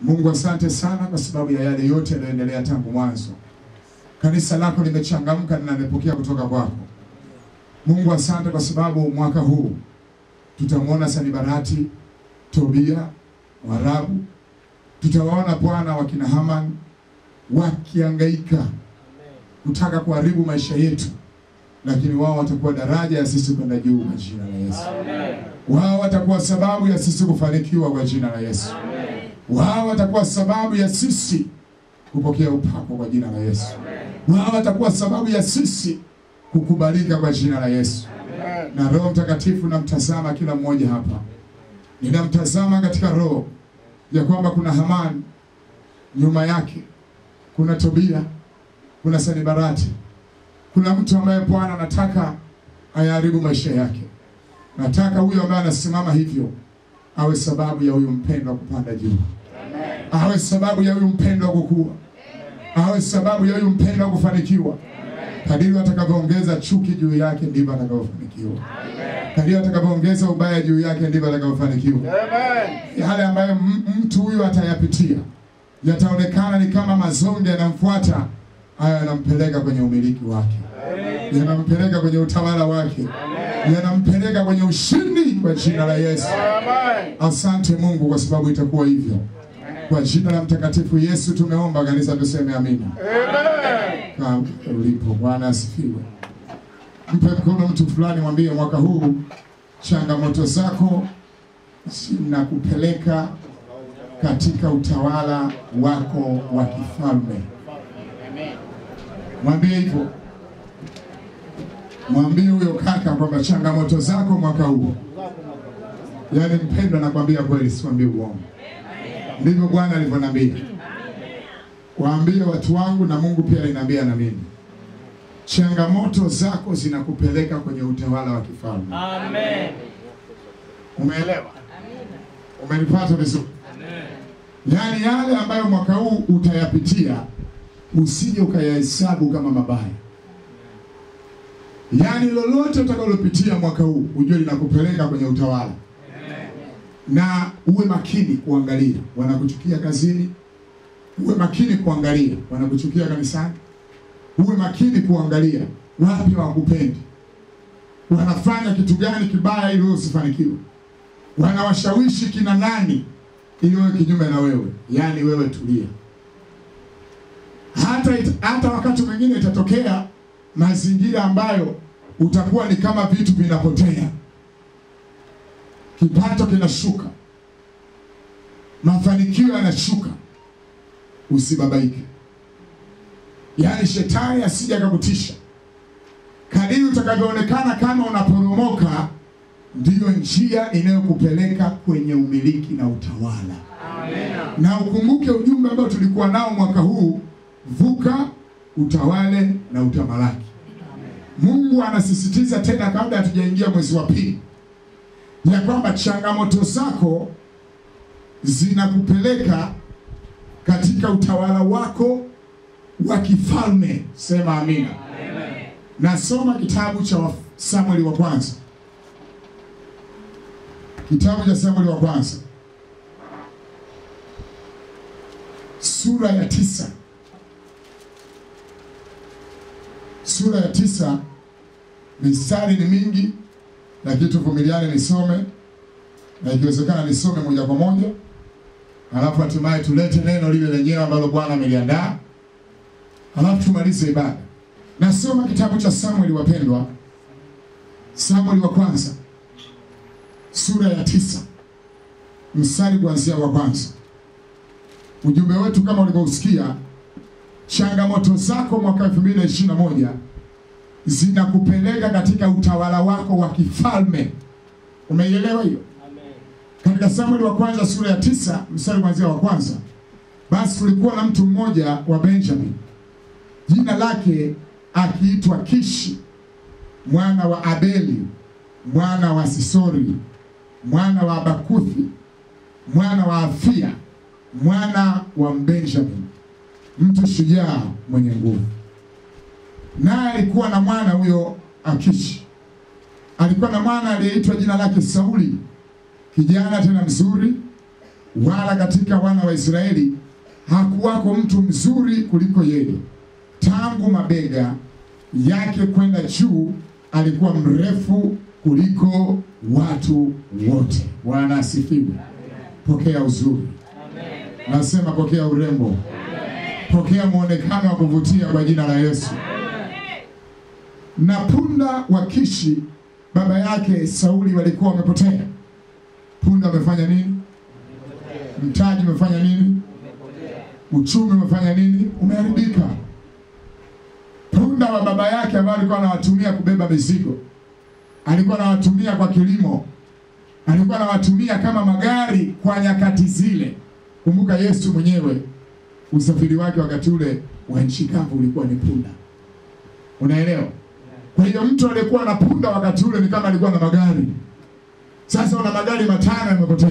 Mungu, asante sana kwa sababu ya yale yote yanayoendelea tangu mwanzo. Kanisa lako limechangamka na limepokea kutoka kwako. Mungu, asante kwa sababu mwaka huu tutamwona Sanibarati, Tobia, Warabu, tutawaona Bwana wakina Haman wakiangaika kutaka kuharibu maisha yetu, lakini wao watakuwa daraja ya sisi kwenda juu kwa jina la Yesu. Wao watakuwa sababu ya sisi kufanikiwa kwa jina la Yesu. Wao watakuwa sababu ya sisi kupokea upako kwa jina la Yesu. Wao watakuwa sababu ya sisi kukubalika kwa jina la Yesu. Na Roho Mtakatifu namtazama kila mmoja hapa, ninamtazama katika roho ya kwamba kuna Hamani nyuma yake, kuna Tobia, kuna Sanibarati, kuna mtu ambaye Bwana anataka ayaharibu maisha yake. Nataka huyo ambaye anasimama hivyo awe sababu ya huyu mpendwa kupanda juu, awe sababu ya huyu mpendwa kukua, awe sababu ya huyu mpendwa kufanikiwa. Kadiri atakavyoongeza chuki juu yake ndivyo atakavyofanikiwa. Kadiri atakavyoongeza ubaya juu yake ndivyo atakavyofanikiwa. Yale ambayo m- mtu huyu atayapitia yataonekana ni kama mazonge yanamfuata, haya yanampeleka kwenye umiliki wake, yanampeleka kwenye utawala wake, yanampeleka kwenye ushindi kwa jina la Yesu. Asante Mungu kwa sababu itakuwa hivyo. Kwa jina la mtakatifu Yesu tumeomba, kanisa tuseme amina. Kaa ulipo. Bwana asifiwe. Mpe mkono mtu fulani, mwambie mwaka huu changamoto zako zinakupeleka katika utawala wako wa kifalme. Mwambie hivyo, mwambie huyo kaka kwamba changamoto zako mwaka huu, yaani mpendwa, nakwambia kweli, sikwambie uongo. Ndivyo Bwana alivyoniambia. Waambie watu wangu na Mungu pia aliniambia na mimi. Changamoto zako zinakupeleka kwenye utawala wa kifalme. Amen. Umeelewa? Umenipata vizuri? Yaani yale ambayo mwaka huu utayapitia usije ukayahesabu kama mabaya. Yaani lolote utakalopitia mwaka huu ujue linakupeleka kwenye utawala. Na uwe makini kuangalia wanakuchukia kazini, uwe makini kuangalia wanakuchukia kanisani, uwe makini kuangalia wapi hawakupendi, wanafanya kitu gani kibaya ili wewe usifanikiwe, wanawashawishi kina nani ili wewe kinyume na wewe. Yaani wewe tulia. Hata, it, hata wakati mwingine itatokea mazingira ambayo utakuwa ni kama vitu vinapotea, kipato kinashuka, mafanikio yanashuka, usibabaike. Yaani shetani asije akakutisha. Kadiri utakavyoonekana kama unaporomoka, ndiyo njia inayokupeleka kwenye umiliki na utawala. Na ukumbuke ujumbe ambao tulikuwa nao mwaka huu, vuka, utawale na utamalaki. Mungu anasisitiza tena, kabla hatujaingia mwezi wa pili, ya kwamba changamoto zako zinakupeleka katika utawala wako wa kifalme. Sema amina. Nasoma kitabu cha Samueli wa kwanza, kitabu cha Samueli wa kwanza sura ya tisa sura ya tisa mistari ni mingi, lakini tuvumiliane nisome, na ikiwezekana nisome moja kwa moja, alafu hatimaye tulete neno lile lenyewe ambalo Bwana ameliandaa, alafu tumalize ibada. Nasoma kitabu cha Samueli, wapendwa, Samueli wa kwanza sura ya tisa mstari kuanzia wa kwanza. Ujumbe wetu kama ulivyosikia, changamoto zako mwaka 2021 zinakupeleka katika utawala wako wa kifalme. Umeielewa hiyo? Katika Samueli wa kwanza sura ya tisa mstari kuanzia wa kwanza, basi kulikuwa na mtu mmoja wa Benjamin jina lake akiitwa Kishi mwana wa Abeli mwana wa Sisori mwana wa Bakuthi mwana wa Afia mwana wa Benjamin, mtu shujaa mwenye nguvu. Naye alikuwa na mwana huyo Akishi, alikuwa na mwana aliyeitwa jina lake Sauli, kijana tena mzuri, wala katika wana wa Israeli hakuwako mtu mzuri kuliko yeye. Tangu mabega yake kwenda juu alikuwa mrefu kuliko watu wote. Bwana asifiwe. Pokea uzuri, nasema pokea urembo, pokea mwonekano wa kuvutia kwa jina la Yesu. Na punda wa Kishi baba yake Sauli walikuwa wamepotea. Punda wamefanya nini? Mtaji umefanya nini? Uchumi umefanya nini? Umeharibika. Punda wa baba yake ambao alikuwa anawatumia kubeba mizigo, alikuwa anawatumia kwa kilimo, alikuwa anawatumia kama magari kwa nyakati zile. Kumbuka Yesu mwenyewe usafiri wake wakati ule wa nchi kavu ulikuwa ni punda, unaelewa? Kwa hiyo mtu aliyekuwa na punda wakati ule ni kama alikuwa na magari. Sasa una magari matano yamepotea,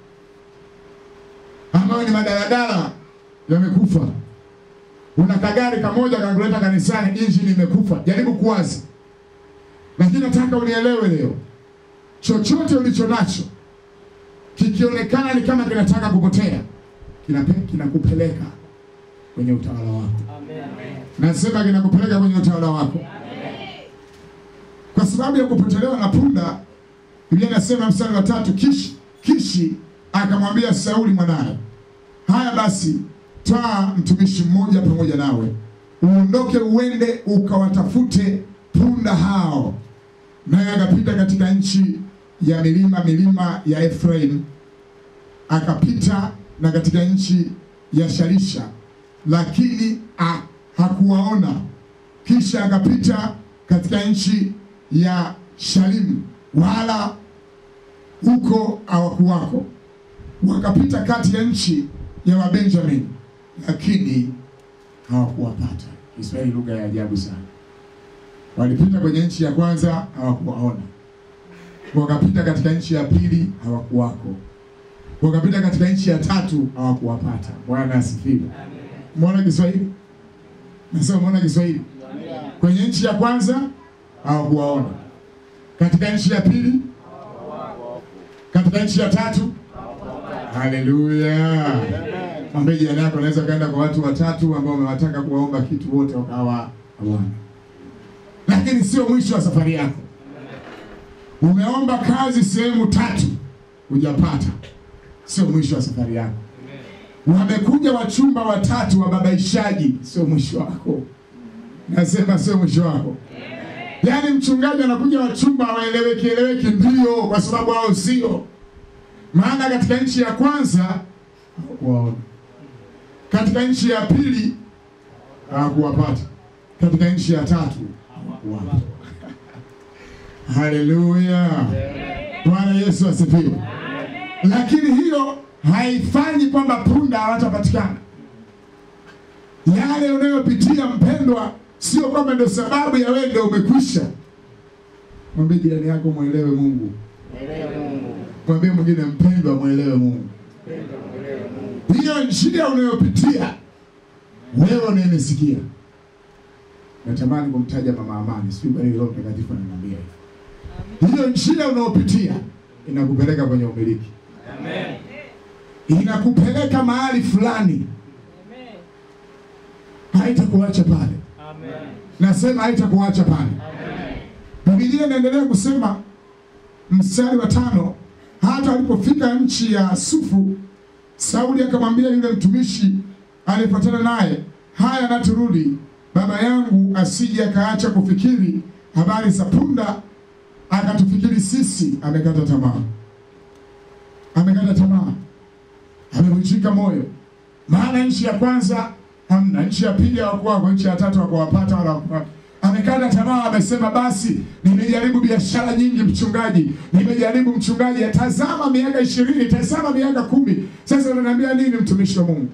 ambayo ni madaladala yamekufa. Una kagari kamoja kakuleta kanisani, injini imekufa. Jaribu kuwaza, lakini nataka unielewe leo, chochote ulicho nacho kikionekana ni kama kinataka kupotea, kinape- kinakupeleka kwenye utawala wako. Nasema kinakupeleka kwenye utawala wako kwa sababu ya kupotelewa na punda. Biblia inasema mstari wa tatu, Kishi, Kishi akamwambia Sauli mwanaye, haya basi, twaa mtumishi mmoja pamoja nawe, uondoke uende ukawatafute punda hao. Naye akapita katika nchi ya milima milima ya Efraim, akapita na katika nchi ya Sharisha, lakini ah, hakuwaona. Kisha akapita katika nchi ya Shalimu, wala huko hawakuwako. Wakapita kati ya nchi ya Wabenjamini, lakini hawakuwapata. Kiswahili lugha ya ajabu sana. Walipita kwenye nchi ya kwanza, hawakuwaona. Wakapita katika nchi ya pili, hawakuwako. Wakapita katika nchi ya tatu, hawakuwapata. Bwana asifiwe. Mwona Kiswahili? Nasema mwona Kiswahili. Kwenye nchi ya kwanza hawakuwaona, katika nchi ya pili, katika nchi ya tatu. Haleluya! Mwambie jirani yako, unaweza kaenda kwa watu watatu ambao wamewataka kuwaomba kitu, wote wakawa hawana. Lakini sio mwisho wa safari yako. Umeomba kazi sehemu tatu, hujapata, sio mwisho wa safari yako. Wamekuja wachumba watatu wababaishaji, sio mwisho wako. Nasema sio mwisho wako. Yaani mchungaji anakuja wachumba waeleweki eleweki, ndio kwa sababu hao sio. Maana katika nchi ya kwanza hawakuwaona, katika nchi ya pili hawakuwapata, katika nchi ya tatu hawakuwapa. Haleluya, Bwana Yesu asifiwe. Lakini hiyo haifanyi kwamba punda hawatapatikana. Yale unayopitia mpendwa, sio kwamba ndio sababu ya wewe ndio umekwisha. Mwambie jirani yako mwelewe Mungu, mwambie mwingine mpendwa, mwelewe Mungu. Hiyo njia unayopitia wewe unayenisikia, natamani kumtaja Mama Amani, sijui kwa nini Roho Mtakatifu ananiambia hivi. Hiyo njia unayopitia inakupeleka kwenye umiliki, inakupeleka mahali fulani, haitakuacha pale. Nasema haitakuacha pale. Biblia inaendelea kusema mstari wa tano, hata walipofika nchi ya Sufu, Sauli akamwambia yule mtumishi aliyefuatana naye, haya na turudi, baba yangu asije akaacha kufikiri habari za punda, akatufikiri sisi. Amekata tamaa, amekata tamaa, amevunjika moyo, maana nchi ya kwanza hamna, nchi ya pili hawakuwako, nchi ya tatu hawakuwapata wala hawakuwa- amekata tamaa, amesema basi, nimejaribu biashara nyingi mchungaji, nimejaribu mchungaji, tazama miaka ishirini, tazama miaka kumi, sasa unaniambia nini mtumishi wa Mungu?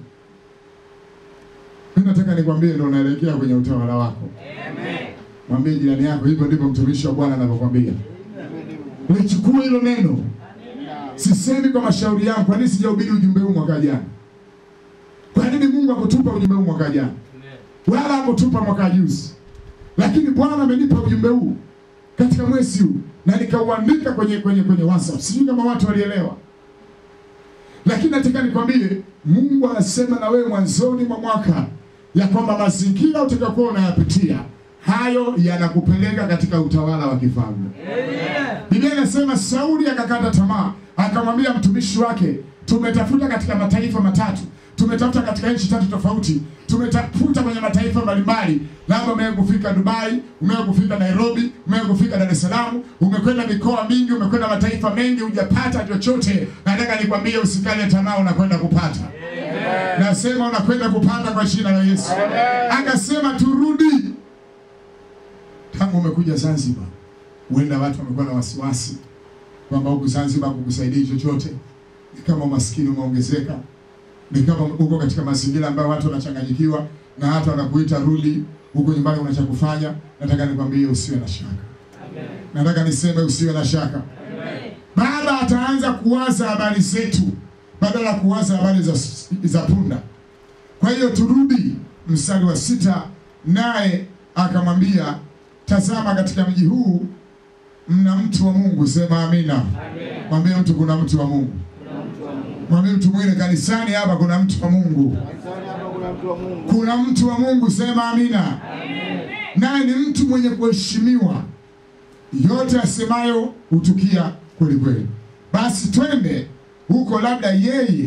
Mimi nataka nikwambie, ndo unaelekea kwenye utawala wako. Mwambie jirani yako, hivyo ndivyo mtumishi wa Bwana anavyokwambia. Lichukue hilo neno. Sisemi kwa mashauri yangu. Kwa nini sijahubiri ujumbe huu mwaka jana? Kwa nini Mungu akutupa ujumbe huu mwaka jana, wala hakutupa mwaka juzi? Lakini Bwana amenipa ujumbe huu katika mwezi huu na nikauandika kwenye kwenye kwenye WhatsApp. Sijui kama watu walielewa, Lakini nataka nikwambie, Mungu anasema na wewe mwanzoni mwa mwaka ya kwamba mazingira utakayokuwa unayapitia hayo yanakupeleka katika utawala wa kifalme. Biblia inasema Sauli akakata tamaa, akamwambia mtumishi wake, tumetafuta katika mataifa matatu, tumetafuta katika nchi tatu tofauti, tumetafuta kwenye mataifa mbalimbali, labda umewahi kufika Dubai, umewahi kufika Nairobi, umewahi kufika Dar es Salaam, umekwenda mikoa mingi, umekwenda mataifa mengi, hujapata chochote. Nataka nikwambie usikale tamaa, unakwenda kupata. Nasema unakwenda kupata kwa jina la Yesu. Akasema turudi. Tangu umekuja Zanzibar, huenda watu wamekuwa na wasiwasi kwamba huku Zanzibar kukusaidia chochote, ni kama umaskini umeongezeka, ni kama uko katika mazingira ambayo watu wanachanganyikiwa na hata wanakuita rudi huko nyumbani, una cha kufanya. Nataka nikwambie usiwe na shaka, nataka niseme usiwe na shaka. Baba ataanza kuwaza habari zetu badala ya kuwaza habari za, za punda. Kwa hiyo turudi mstari wa sita, naye akamwambia tazama, katika mji huu mna mtu wa Mungu. Sema amina. Mwambie mtu kuna mtu wa Mungu. Mwambie mtu mwingine kanisani hapa kuna mtu wa Mungu. Kuna mtu wa Mungu. Sema amina. Naye ni mtu mwenye kuheshimiwa, yote asemayo hutukia kweli kweli. Basi twende huko, labda yeye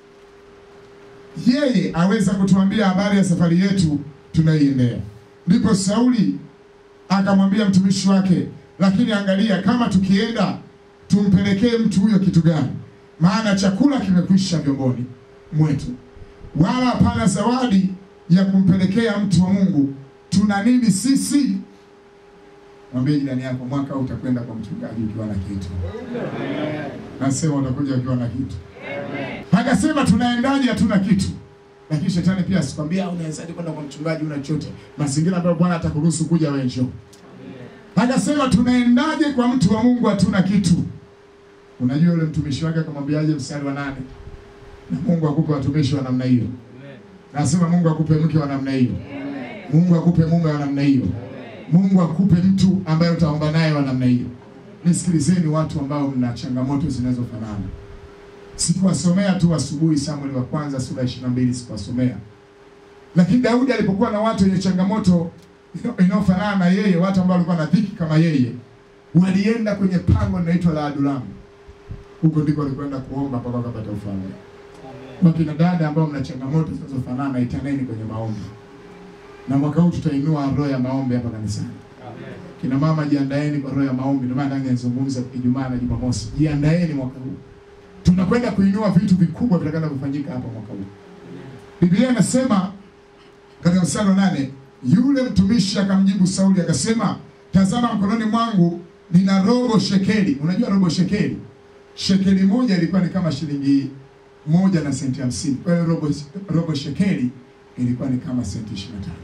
yeye aweza kutuambia habari ya safari yetu tunaiendea. Ndipo Sauli akamwambia mtumishi wake, lakini angalia, kama tukienda tumpelekee mtu huyo kitu gani? Maana chakula kimekwisha vyomboni mwetu, wala hapana zawadi ya kumpelekea mtu wa Mungu. Tuna nini sisi? Mwambie jirani yako, mwaka huu utakwenda kwa mchungaji ukiwa na kitu. Nasema utakuja ukiwa na kitu. Akasema tunaendaje? Hatuna kitu. Lakini shetani pia asikwambia unawezaje kwenda kwa mchungaji una chochote, mazingira ambayo Bwana atakuruhusu kuja wewe njoo. Akasema tunaendaje kwa mtu wa Mungu hatuna kitu. Unajua yule mtumishi wake akamwambiaje? Mstari wa nane, na Mungu akupe watumishi wa namna hiyo. Nasema Mungu akupe mke wa namna hiyo. Mungu akupe mume wa namna hiyo. Mungu akupe mtu ambaye utaomba naye wa namna hiyo. Nisikilizeni watu ambao mna changamoto zinazofanana. Sikuwasomea tu asubuhi Samueli wa kwanza sura ya 22 sikuwasomea. Lakini Daudi alipokuwa na watu wenye changamoto inayofanana na yeye, watu ambao walikuwa na dhiki kama yeye, walienda kwenye pango linaloitwa la Adulamu. Huko ndiko walikwenda kuomba mpaka wakapata ufalme. Wakina dada ambao mna changamoto zinazofanana, itaneni kwenye maombi. Na mwaka huu tutainua roho ya maombi hapa kanisani. Kina mama jiandaeni kwa roho ya maombi. Ndio maana ndani nizungumza Ijumaa na Jumamosi. Jiandaeni mwaka huu. Tunakwenda kuinua vitu vikubwa vitakavyo kufanyika hapa mwaka huu. Biblia inasema katika mstari wa nane, yule mtumishi akamjibu Sauli akasema, tazama mkononi mwangu nina robo shekeli. Unajua robo shekeli? Shekeli moja ilikuwa ni kama shilingi moja na senti hamsini. Kwa hiyo robo, robo shekeli ilikuwa ni kama senti ishirini na tano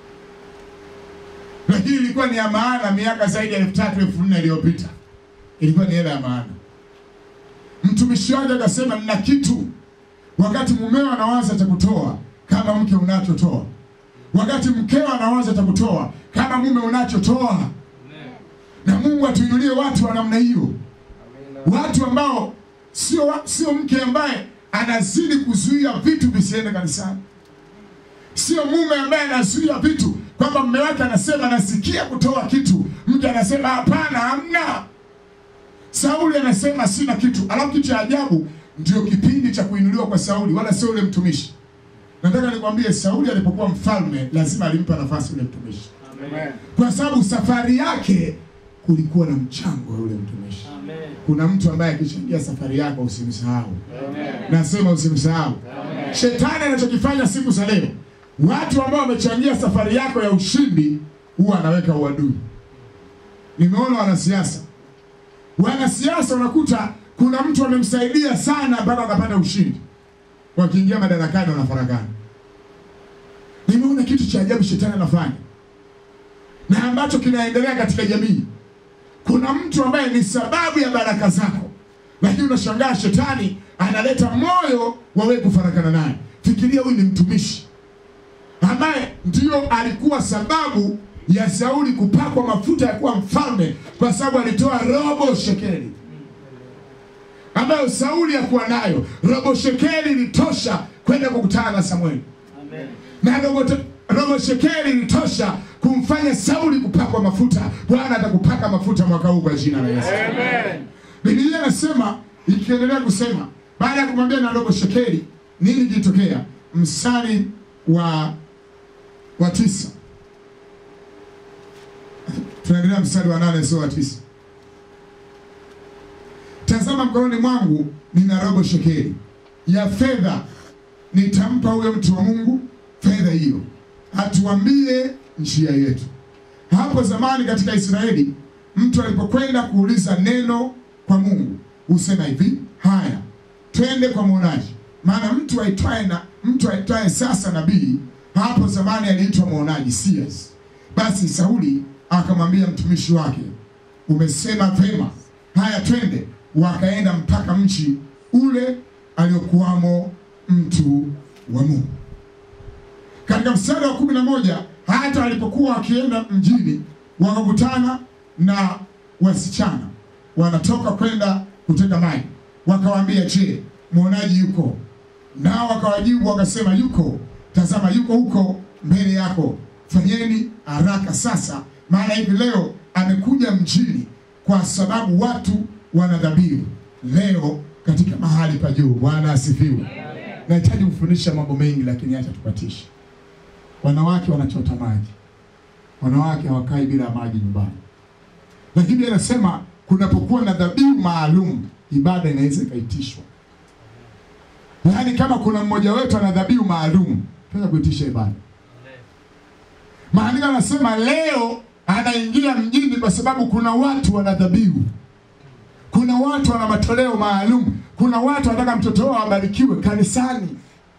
lakini ilikuwa ni ya maana miaka zaidi ya elfu tatu elfu nne iliyopita ilikuwa ni hela ya maana. Mtumishi wake akasema nina kitu. Wakati mumeo anawaza cha kutoa, kama mke unachotoa, wakati mkeo anawaza cha kutoa, kama mume unachotoa. Na Mungu atuinulie watu wa namna hiyo, watu ambao sio sio mke ambaye anazidi kuzuia vitu visiende kanisani, sio mume ambaye anazuia vitu kwamba mume wake anasema nasikia kutoa kitu, mke anasema hapana, hamna. Sauli anasema sina kitu, alafu kitu cha ajabu ndio kipindi cha kuinuliwa kwa Sauli, wala sio yule mtumishi. Nataka nikwambie, Sauli alipokuwa mfalme lazima alimpa nafasi yule mtumishi, kwa sababu safari yake kulikuwa na mchango wa yule mtumishi. Kuna mtu ambaye akichangia safari yako usimsahau. Nasema usimsahau. Shetani anachokifanya siku za leo, watu ambao wamechangia safari yako ya ushindi huwa anaweka uadui. Nimeona wanasiasa wanasiasa unakuta kuna mtu amemsaidia sana mpaka akapata ushindi, wakiingia madarakani wanafarakana. Nimeona kitu cha ajabu shetani anafanya na ambacho kinaendelea katika jamii. Kuna mtu ambaye ni sababu ya baraka zako, lakini unashangaa shetani analeta moyo wa wewe kufarakana naye. Fikiria, huyu ni mtumishi ambaye ndio alikuwa sababu ya Sauli kupakwa mafuta ya kuwa mfalme kwa sababu alitoa robo shekeli. ambayo Sauli hakuwa nayo. Robo shekeli ilitosha kwenda kukutana na Samueli, na robo, robo shekeli ilitosha kumfanya Sauli kupakwa mafuta. Bwana atakupaka mafuta mwaka huu kwa jina la Yesu. Biblia inasema ikiendelea kusema, baada ya kumwambia na robo shekeli, nini kilitokea? Mstari wa wa tisa, tunaendelea mstari wa nane, sio wa tisa. Tazama, mkononi mwangu nina robo shekeli ya fedha, nitampa huyo mtu wa Mungu fedha hiyo, atuambie njia yetu. Hapo zamani katika Israeli, mtu alipokwenda kuuliza neno kwa Mungu husema hivi, haya, twende kwa mwonaji. Maana mtu aitwaye na mtu aitwaye sasa nabii, hapo zamani aliitwa mwonaji seers. Basi Sauli akamwambia mtumishi wake, umesema vema, haya, twende. Wakaenda mpaka mji ule aliokuwamo mtu wa Mungu. Katika mstari wa kumi na moja hata walipokuwa wakienda mjini wakakutana na wasichana wanatoka kwenda kuteka maji, wakawaambia, je, mwonaji yuko? Nao wakawajibu wakasema, yuko. Tazama, yuko huko mbele yako, fanyeni haraka sasa, maana hivi leo amekuja mjini, kwa sababu watu wana dhabihu leo katika mahali pa juu. Bwana asifiwe. Nahitaji kufundisha mambo mengi, lakini acha tupatishe. Wanawake wanachota maji, wanawake hawakai bila maji nyumbani, lakini anasema kunapokuwa na dhabihu maalum, ibada inaweza ikaitishwa. Yaani, kama kuna mmoja wetu ana dhabihu maalum, tunaweza kuitisha ibada. Maandiko anasema leo anaingia mjini kwa sababu kuna watu wana dhabihu, kuna watu wana matoleo maalum, kuna watu wanataka mtoto wao abarikiwe kanisani,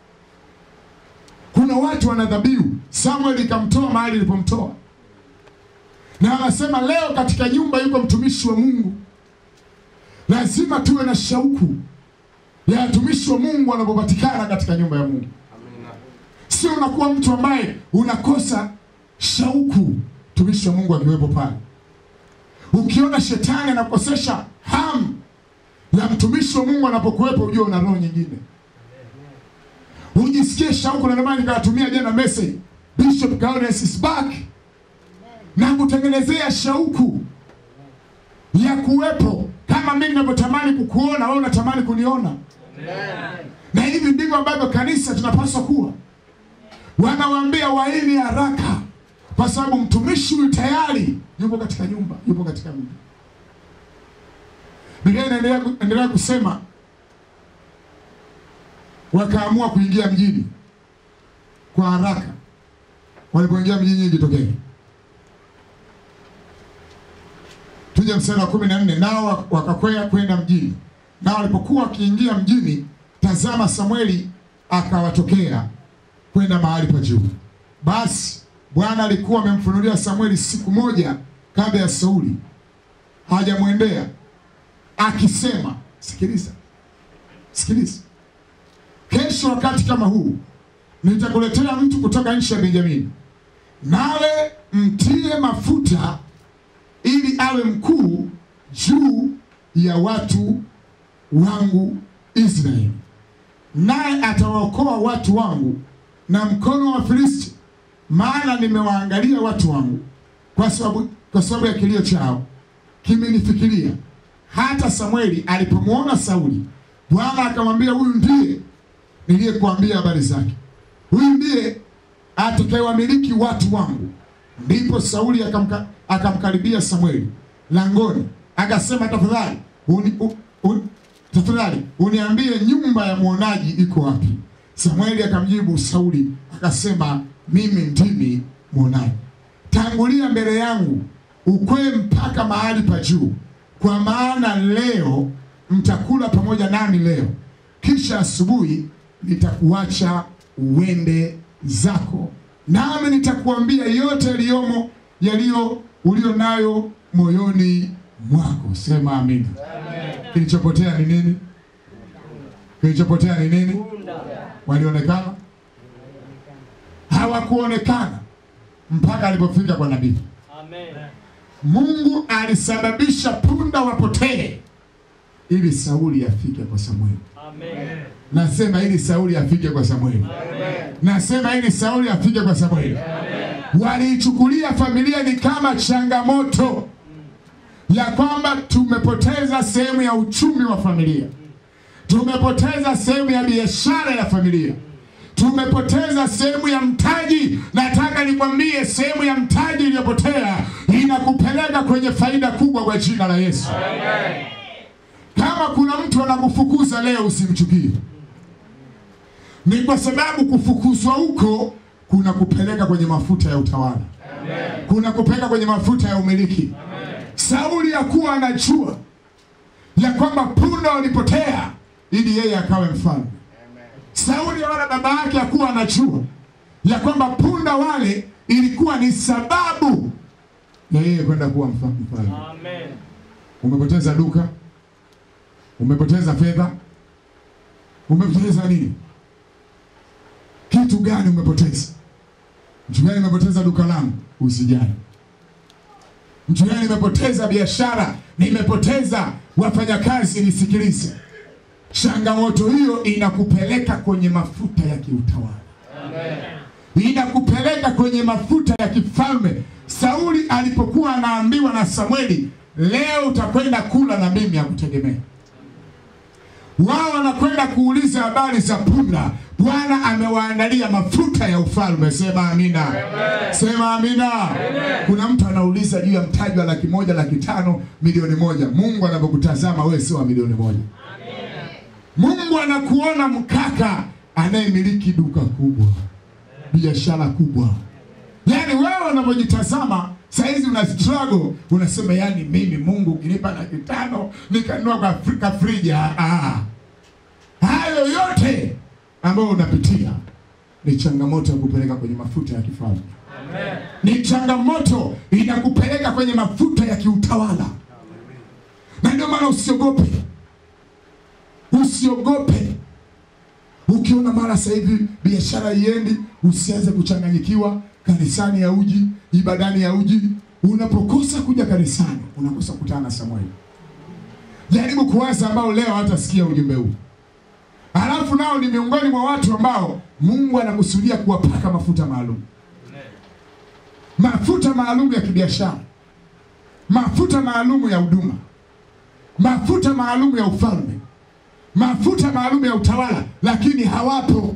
kuna watu wana dhabihu. Samuel ikamtoa mahali ilipomtoa, na anasema leo katika nyumba yuko mtumishi wa Mungu. Lazima tuwe na shauku ya watumishi wa Mungu wanapopatikana katika nyumba ya Mungu. Sio unakuwa mtu ambaye unakosa shauku mtumishi wa Mungu akiwepo pale. Ukiona shetani anakosesha hamu ya mtumishi wa Mungu anapokuwepo, ujue una roho nyingine. Ujisikie shauku, na ndio maana nikawatumia jana message, Bishop Gaudius is back, na kutengenezea shauku ya kuwepo kama mimi ninavyotamani kukuona, wewe unatamani kuniona. Na hivi ndivyo ambavyo kanisa tunapaswa kuwa. Wanawaambia waini haraka, kwa sababu mtumishi huyu tayari yupo katika nyumba, yupo katika mji. Biblia inaendelea endelea kusema, wakaamua kuingia mjini kwa haraka. Walipoingia mjini, ilitokea Tuje mstari wa kumi na nne nao wakakwea kwenda mjini. Nao walipokuwa wakiingia mjini, tazama, Samueli akawatokea kwenda mahali pa juu. Basi Bwana alikuwa amemfunulia Samueli siku moja kabla ya Sauli hajamwendea akisema, sikiliza, sikiliza, kesho wakati kama huu nitakuletea mtu kutoka nchi ya Benjamini, nawe mtie mafuta ili awe mkuu juu ya watu wangu Israeli, naye atawaokoa watu wangu na mkono wa Filisti, maana nimewaangalia watu wangu kwa sababu kwa sababu ya kilio chao kimenifikiria. Hata Samueli alipomwona Sauli, Bwana akamwambia, huyu ndiye niliyekuambia habari zake, huyu ndiye atakayewamiliki watu wangu. Ndipo Sauli akamka akamkaribia Samueli langoni, akasema tafadhali uni, u, un, tafadhali uniambie nyumba ya mwonaji iko wapi? Samueli akamjibu Sauli akasema, mimi ndimi mwonaji. Tangulia mbele yangu ukwee mpaka mahali pa juu, kwa maana leo mtakula pamoja nami leo, kisha asubuhi nitakuacha uende zako, nami nitakuambia yote yaliyomo yaliyo ulio nayo moyoni mwako. Sema amina. Kilichopotea ni nini? Kilichopotea ni nini? Walionekana? Hawakuonekana mpaka alipofika kwa nabii. Mungu alisababisha punda wapotee ili Sauli afike kwa Samueli. Amen. Nasema ili Sauli afike kwa Samueli. Nasema ili Sauli afike kwa Samueli. Waliichukulia familia ni kama changamoto ya kwamba tumepoteza sehemu ya uchumi wa familia, tumepoteza sehemu ya biashara ya familia, tumepoteza sehemu ya mtaji. Nataka nikwambie, sehemu ya mtaji iliyopotea inakupeleka kwenye faida kubwa kwa jina la Yesu. Kama kuna mtu anakufukuza leo, usimchukie. Ni kwa sababu kufukuzwa huko kuna kupeleka kwenye mafuta ya utawala, kuna kupeleka kwenye mafuta ya umiliki. Sauli hakuwa anajua ya kwamba punda walipotea ili yeye akawe mfalme. Sauli wala baba yake hakuwa anajua ya kwamba punda wale ilikuwa ni sababu ya yeye kwenda kuwa mfa- mfalme. Amen. Umepoteza duka, umepoteza fedha, umepoteza nini? Kitu gani umepoteza? Mtu gani umepoteza duka langu? Usijali. Mtu gani nimepoteza biashara, nimepoteza wafanyakazi? Nisikilize, changamoto hiyo inakupeleka kwenye mafuta ya kiutawala inakupeleka kwenye mafuta ya kifalme. Sauli alipokuwa anaambiwa na Samueli, leo utakwenda kula na mimi ya kutegemea, wao wanakwenda kuuliza habari za punda. Bwana amewaandalia mafuta ya ufalme. Sema amina, sema amina. Kuna mtu anauliza juu ya mtaji wa laki moja, laki tano, milioni moja. Mungu anapokutazama wewe sio wa milioni moja. Mungu anakuona mkaka anayemiliki duka kubwa biashara kubwa. Yaani wewe unavyojitazama saizi una struggle, unasema yani mimi Mungu ukinipa laki tano nikanunua kwa Afrika frija. Ah, hayo yote ambayo unapitia ni changamoto ya kupeleka kwenye mafuta ya kifalme, ni changamoto inakupeleka kwenye mafuta ya kiutawala, na ndio maana usiogope, usiogope Ukiona mara sasa hivi biashara iendi, usianze kuchanganyikiwa. Kanisani ya uji, ibadani ya uji. Unapokosa kuja kanisani, unakosa kukutana na Samueli. Jaribu kuwaza ambao leo hatasikia ujumbe huu, halafu nao ni miongoni mwa watu ambao Mungu anakusudia kuwapaka mafuta maalum, mafuta maalum ya kibiashara, mafuta maalum ya huduma, mafuta maalum ya ufalme mafuta maalum ya utawala, lakini hawapo.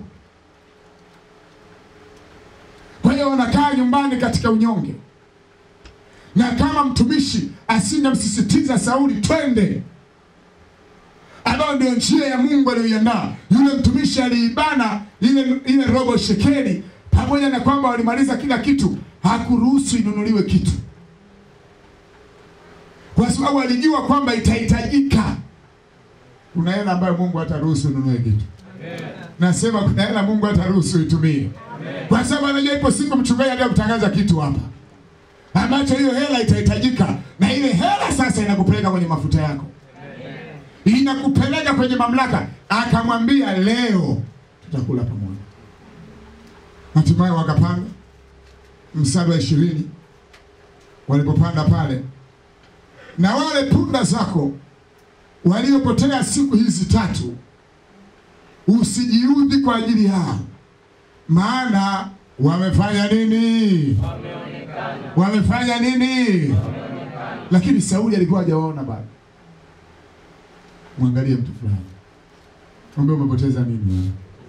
Kwa hiyo wanakaa nyumbani katika unyonge, na kama mtumishi asingemsisitiza Sauli twende, ambayo ndio njia ya Mungu aliyoiandaa, yule mtumishi aliibana ile ile robo shekeli, pamoja na kwamba walimaliza kila kitu, hakuruhusu inunuliwe kitu, kwa sababu alijua kwamba itahitajika kuna hela ambayo Mungu hataruhusu ununue kitu. Nasema kuna hela Mungu hataruhusu itumie, kwa sababu anajua ipo siku mchungaji atakuja kutangaza kitu hapa ambacho hiyo hela itahitajika, na ile hela sasa inakupeleka kwenye mafuta yako, inakupeleka kwenye mamlaka. Akamwambia leo tutakula pamoja. Hatimaye wakapanda mstari wa ishirini, walipopanda pale na wale punda zako waliopotea siku hizi tatu, usijiudhi kwa ajili yao, maana wamefanya nini? Wamefanya nini? Lakini Sauli alikuwa hajawaona bado. Mwangalie mtu fulani, mwambie umepoteza nini? wewe?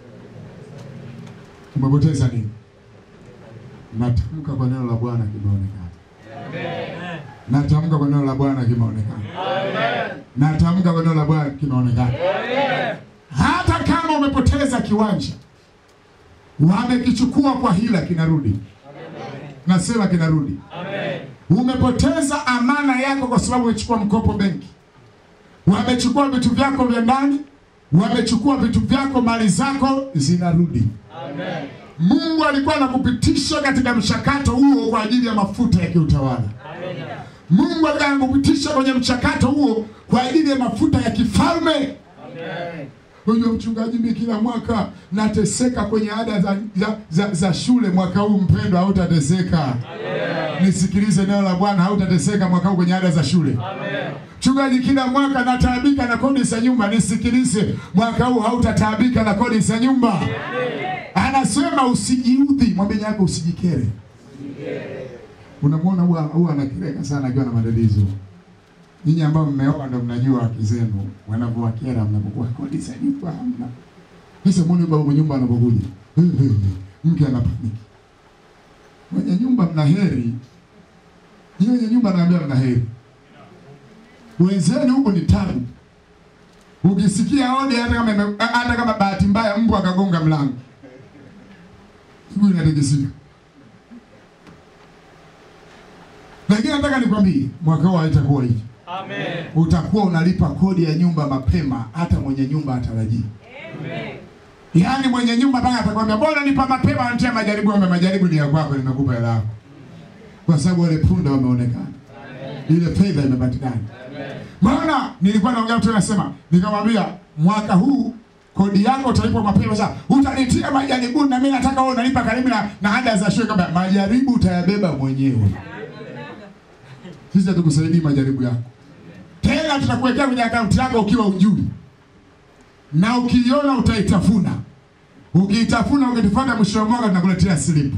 Umepoteza nini? Natamka kwa neno la Bwana kimeonekana. Natamka kwa neno la Bwana kimeonekana. Natamka kwa neno la Bwana kimeonekana. Hata kama umepoteza kiwanja, wamekichukua kwa hila, kinarudi. Nasema kinarudi. Umepoteza amana yako kwa sababu umechukua mkopo benki, wamechukua vitu vyako vya ndani, wamechukua vitu vyako, mali zako zinarudi. Mungu alikuwa anakupitisha katika mchakato huo kwa ajili ya mafuta ya kiutawala. Mungu alikuwa anakupitisha kwenye mchakato huo kwa ajili ya mafuta ya kifalme. Unajua mchungaji, mimi kila mwaka nateseka kwenye ada za, za, za, za shule mwaka huu, mpendwa, hautateseka. Nisikilize neno la Bwana, hautateseka mwaka huu kwenye ada za shule. Mchungaji, kila mwaka nataabika na kodi za nyumba. Nisikilize, mwaka huu hautataabika na kodi za nyumba. Anasema usijiudhi, mwambie yako usijikere. Unamwona huwa huwa anakereka sana akiwa na matatizo. Ninyi ambao mmeoa ndo mnajua wake zenu wanavyowakera mnapokuwa kodi za nyumba hamna. Sasa muone baba mwenye nyumba anapokuja. Eh, eh, eh, Mke anapaniki. Mwenye nyumba mna heri. Yeye mwenye nyumba anaambia mna heri. Wenzenu huko ni tabu. Ukisikia hodi hata kama ime- hata kama bahati mbaya mbwa akagonga mlango. Siku inatikisika. Lakini nataka nikwambie mwaka huu haitakuwa hivi. Amen. Utakuwa unalipa kodi ya nyumba mapema, hata mwenye nyumba atarajii. Yaani mwenye nyumba mpaka atakwambia bora nipa mapema, anatia majaribu. Ambe majaribu ni ya kwako, nimekupa hela yako, kwa sababu wale punda wameonekana, ile fedha imepatikana. Maana nilikuwa naongea mtu anasema, nikamwambia mwaka huu kodi yako utalipwa mapema. Sasa utanitia majaribuni, na mimi nataka wewe unalipa karibu na, na ada za shule. Kama majaribu utayabeba mwenyewe, sisi hatukusaidii majaribu yako tena tutakuwekea kwenye akaunti yako ukiwa ujui, na ukiiona utaitafuna. Ukiitafuna ukitufuata, mwisho wa mwaka tunakuletea slipu.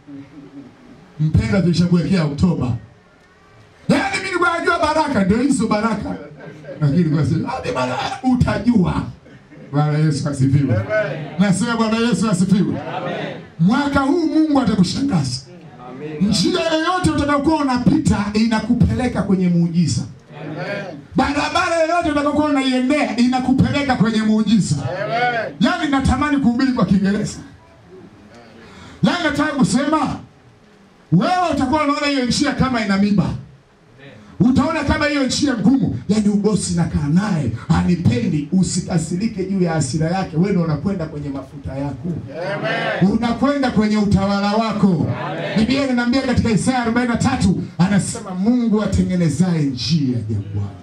Mpendwa, tulishakuwekea Oktoba. Yaani mimi nilikuwa najua baraka, ndio hizo baraka, lakini kwa sasa hadi baraka utajua. Bwana Yesu asifiwe. Nasema Bwana Yesu asifiwe. Mwaka huu Mungu atakushangaza. Njia yoyote utakayokuwa unapita inakupeleka kwenye muujiza. Barabara yoyote utakayokuwa unaiendea inakupeleka kwenye muujiza. Yaani natamani kuhubiri kwa Kiingereza. Yaani nataka kusema wewe utakuwa unaona hiyo njia kama ina miba. Utaona kama hiyo njia ngumu, yaani ubosi nakaa naye anipendi. Usikasirike juu ya hasira yake, wewe ndio unakwenda kwenye mafuta yako, unakwenda kwenye utawala wako. Biblia inaniambia katika Isaya 43 anasema Mungu atengenezaye njia jangwani.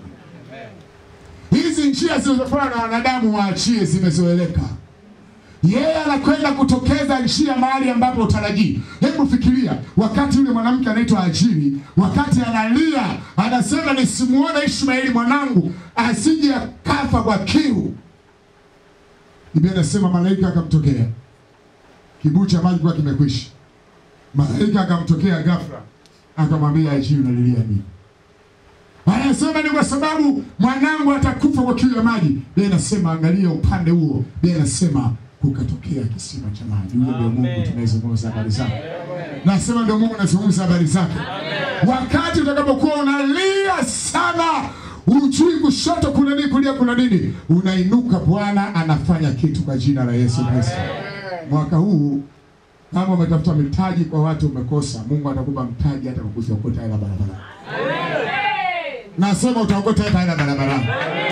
Hizi njia zilizofanywa na wanadamu waachie, zimezoeleka. Yeye anakwenda kutokeza njia mahali ambapo utarajii. Hebu fikiria, wakati yule mwanamke anaitwa Ajiri, wakati analia, anasema nisimuone Ishmaeli mwanangu asije akafa kwa kiu. Biblia inasema malaika akamtokea, kibuyu cha maji kwa kimekwisha. Malaika akamtokea ghafla, akamwambia Ajiri, unalilia nini? Anasema ni kwa sababu mwanangu atakufa kwa kiu ya maji. Biblia inasema angalia upande huo. Biblia inasema kukatokea kisima cha maji. Huyo ndio Mungu Amen. tunayezungumza habari zake. Nasema ndio Mungu anazungumza habari zake. Wakati utakapokuwa unalia sana, ujui kushoto kuna nini, kulia kuna nini, unainuka, Bwana anafanya kitu kwa jina la Yesu Kristo. Mwaka huu kama umetafuta mitaji kwa watu umekosa, Mungu atakupa mtaji hata kwa kuziokota hela barabarani. Nasema utaokota hata hela barabarani.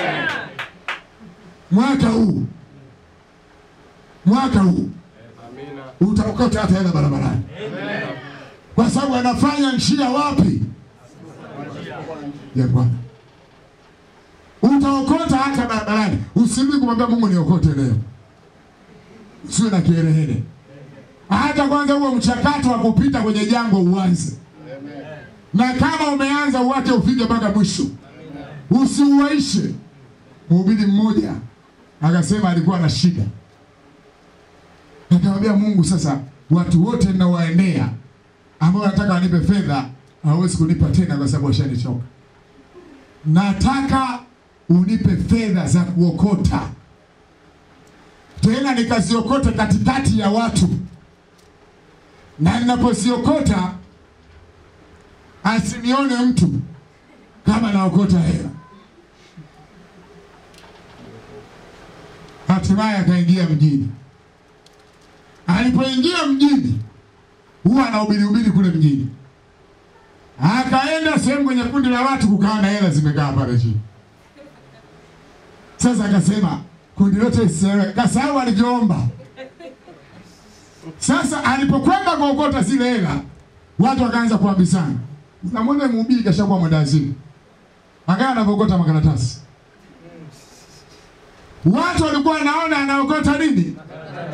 Mwaka huu, mwaka huu utaokota hata hela barabarani, kwa sababu anafanya njia wapi? Ya Bwana. Utaokota hata barabarani. Usirudi kumwambia Mungu niokote leo, usiwe na kiherehere. Hata kwanza huo mchakato wa kupita kwenye jangwa uanze, na kama umeanza uwake ufike mpaka mwisho, usiuaishe. Mhubiri mmoja akasema alikuwa na shida, akamwambia Mungu, sasa watu wote ninawaendea ambao nataka wanipe fedha hawawezi kunipa tena kwa sababu washanichoka. Nataka unipe fedha za kuokota, tena nikaziokote katikati ya watu, na ninapoziokota asinione mtu kama naokota hela. Hatimaye akaingia mjini. Alipoingia mjini, huwa anahubiri hubiri kule mjini, akaenda sehemu kwenye kundi la watu, kukawa na hela zimekaa pale chini. Sasa akasema kundi lote lisielewe, kasahau alivyoomba. Sasa alipokwenda kuokota zile hela, watu wakaanza kuambizana, unamwona mhubiri kashakuwa mwendawazimu, angaa anavyookota makaratasi. Watu walikuwa wanaona anaokota nini?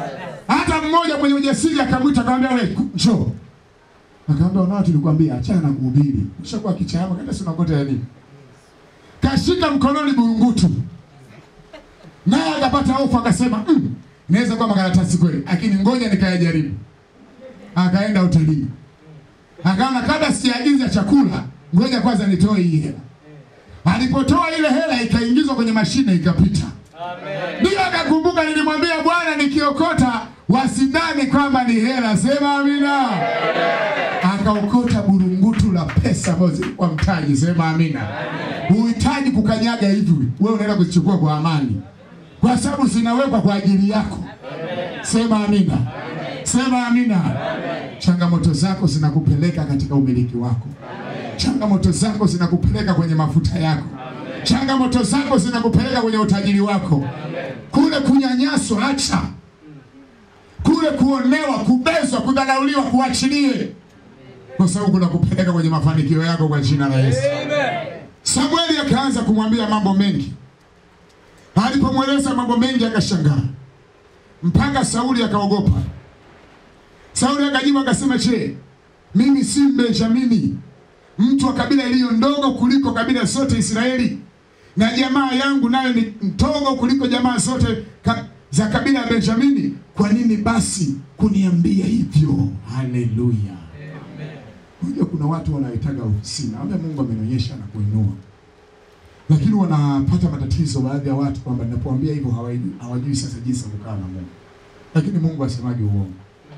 Hata mmoja mwenye ujasiri akamwita akamwambia, wewe njoo. Akamwambia, unao tulikwambia achana na kuhubiri. Ushakuwa kichama kaenda sina ngote ya nini? Kashika mkononi burungutu. Naye akapata hofu akasema, mm, inaweza kuwa makaratasi kweli, lakini ngoja nikayajaribu. Akaenda hotelini. Akaona kabla sijaagiza chakula, ngoja kwanza nitoe hii hela. Alipotoa ile hela ikaingizwa kwenye mashine ikapita. Ndio akakumbuka, nilimwambia Bwana, nikiokota wasidhani kwamba ni hela. Sema amina. Akaokota burungutu la pesa ambazo zilikuwa mtaji. Sema amina. Huhitaji kukanyaga hivi, wewe unaenda kuzichukua kwa amani, kwa sababu zinawekwa kwa ajili yako. Sema amina. Sema amina. Changamoto zako zinakupeleka katika umiliki wako. Changamoto zako zinakupeleka kwenye mafuta yako. Changamoto zako zinakupeleka kwenye utajiri wako. Kule kunyanyaswa, acha. Kule kuonewa, kubezwa, kudharauliwa, kuachilie, kwa sababu kunakupeleka kwenye mafanikio yako kwa jina la Yesu. Samueli akaanza kumwambia mambo mengi. Alipomweleza mambo mengi akashangaa, mpaka Sauli akaogopa. Sauli akajibu akasema, je, mimi si Benjamini, mtu wa kabila iliyo ndogo kuliko kabila zote Israeli, na jamaa yangu nayo ni ndogo kuliko jamaa zote ka, za kabila ya Benjamini? Kwa nini basi kuniambia hivyo? Haleluya! Unajua kuna watu wanaitaga ofisini, naambia Mungu amenionyesha na kuinua, lakini wanapata matatizo baadhi ya watu kwamba ninapoambia hivyo hawajui, hawajui sasa jinsi ya kukaa na Mungu, lakini Mungu asemaje uongo?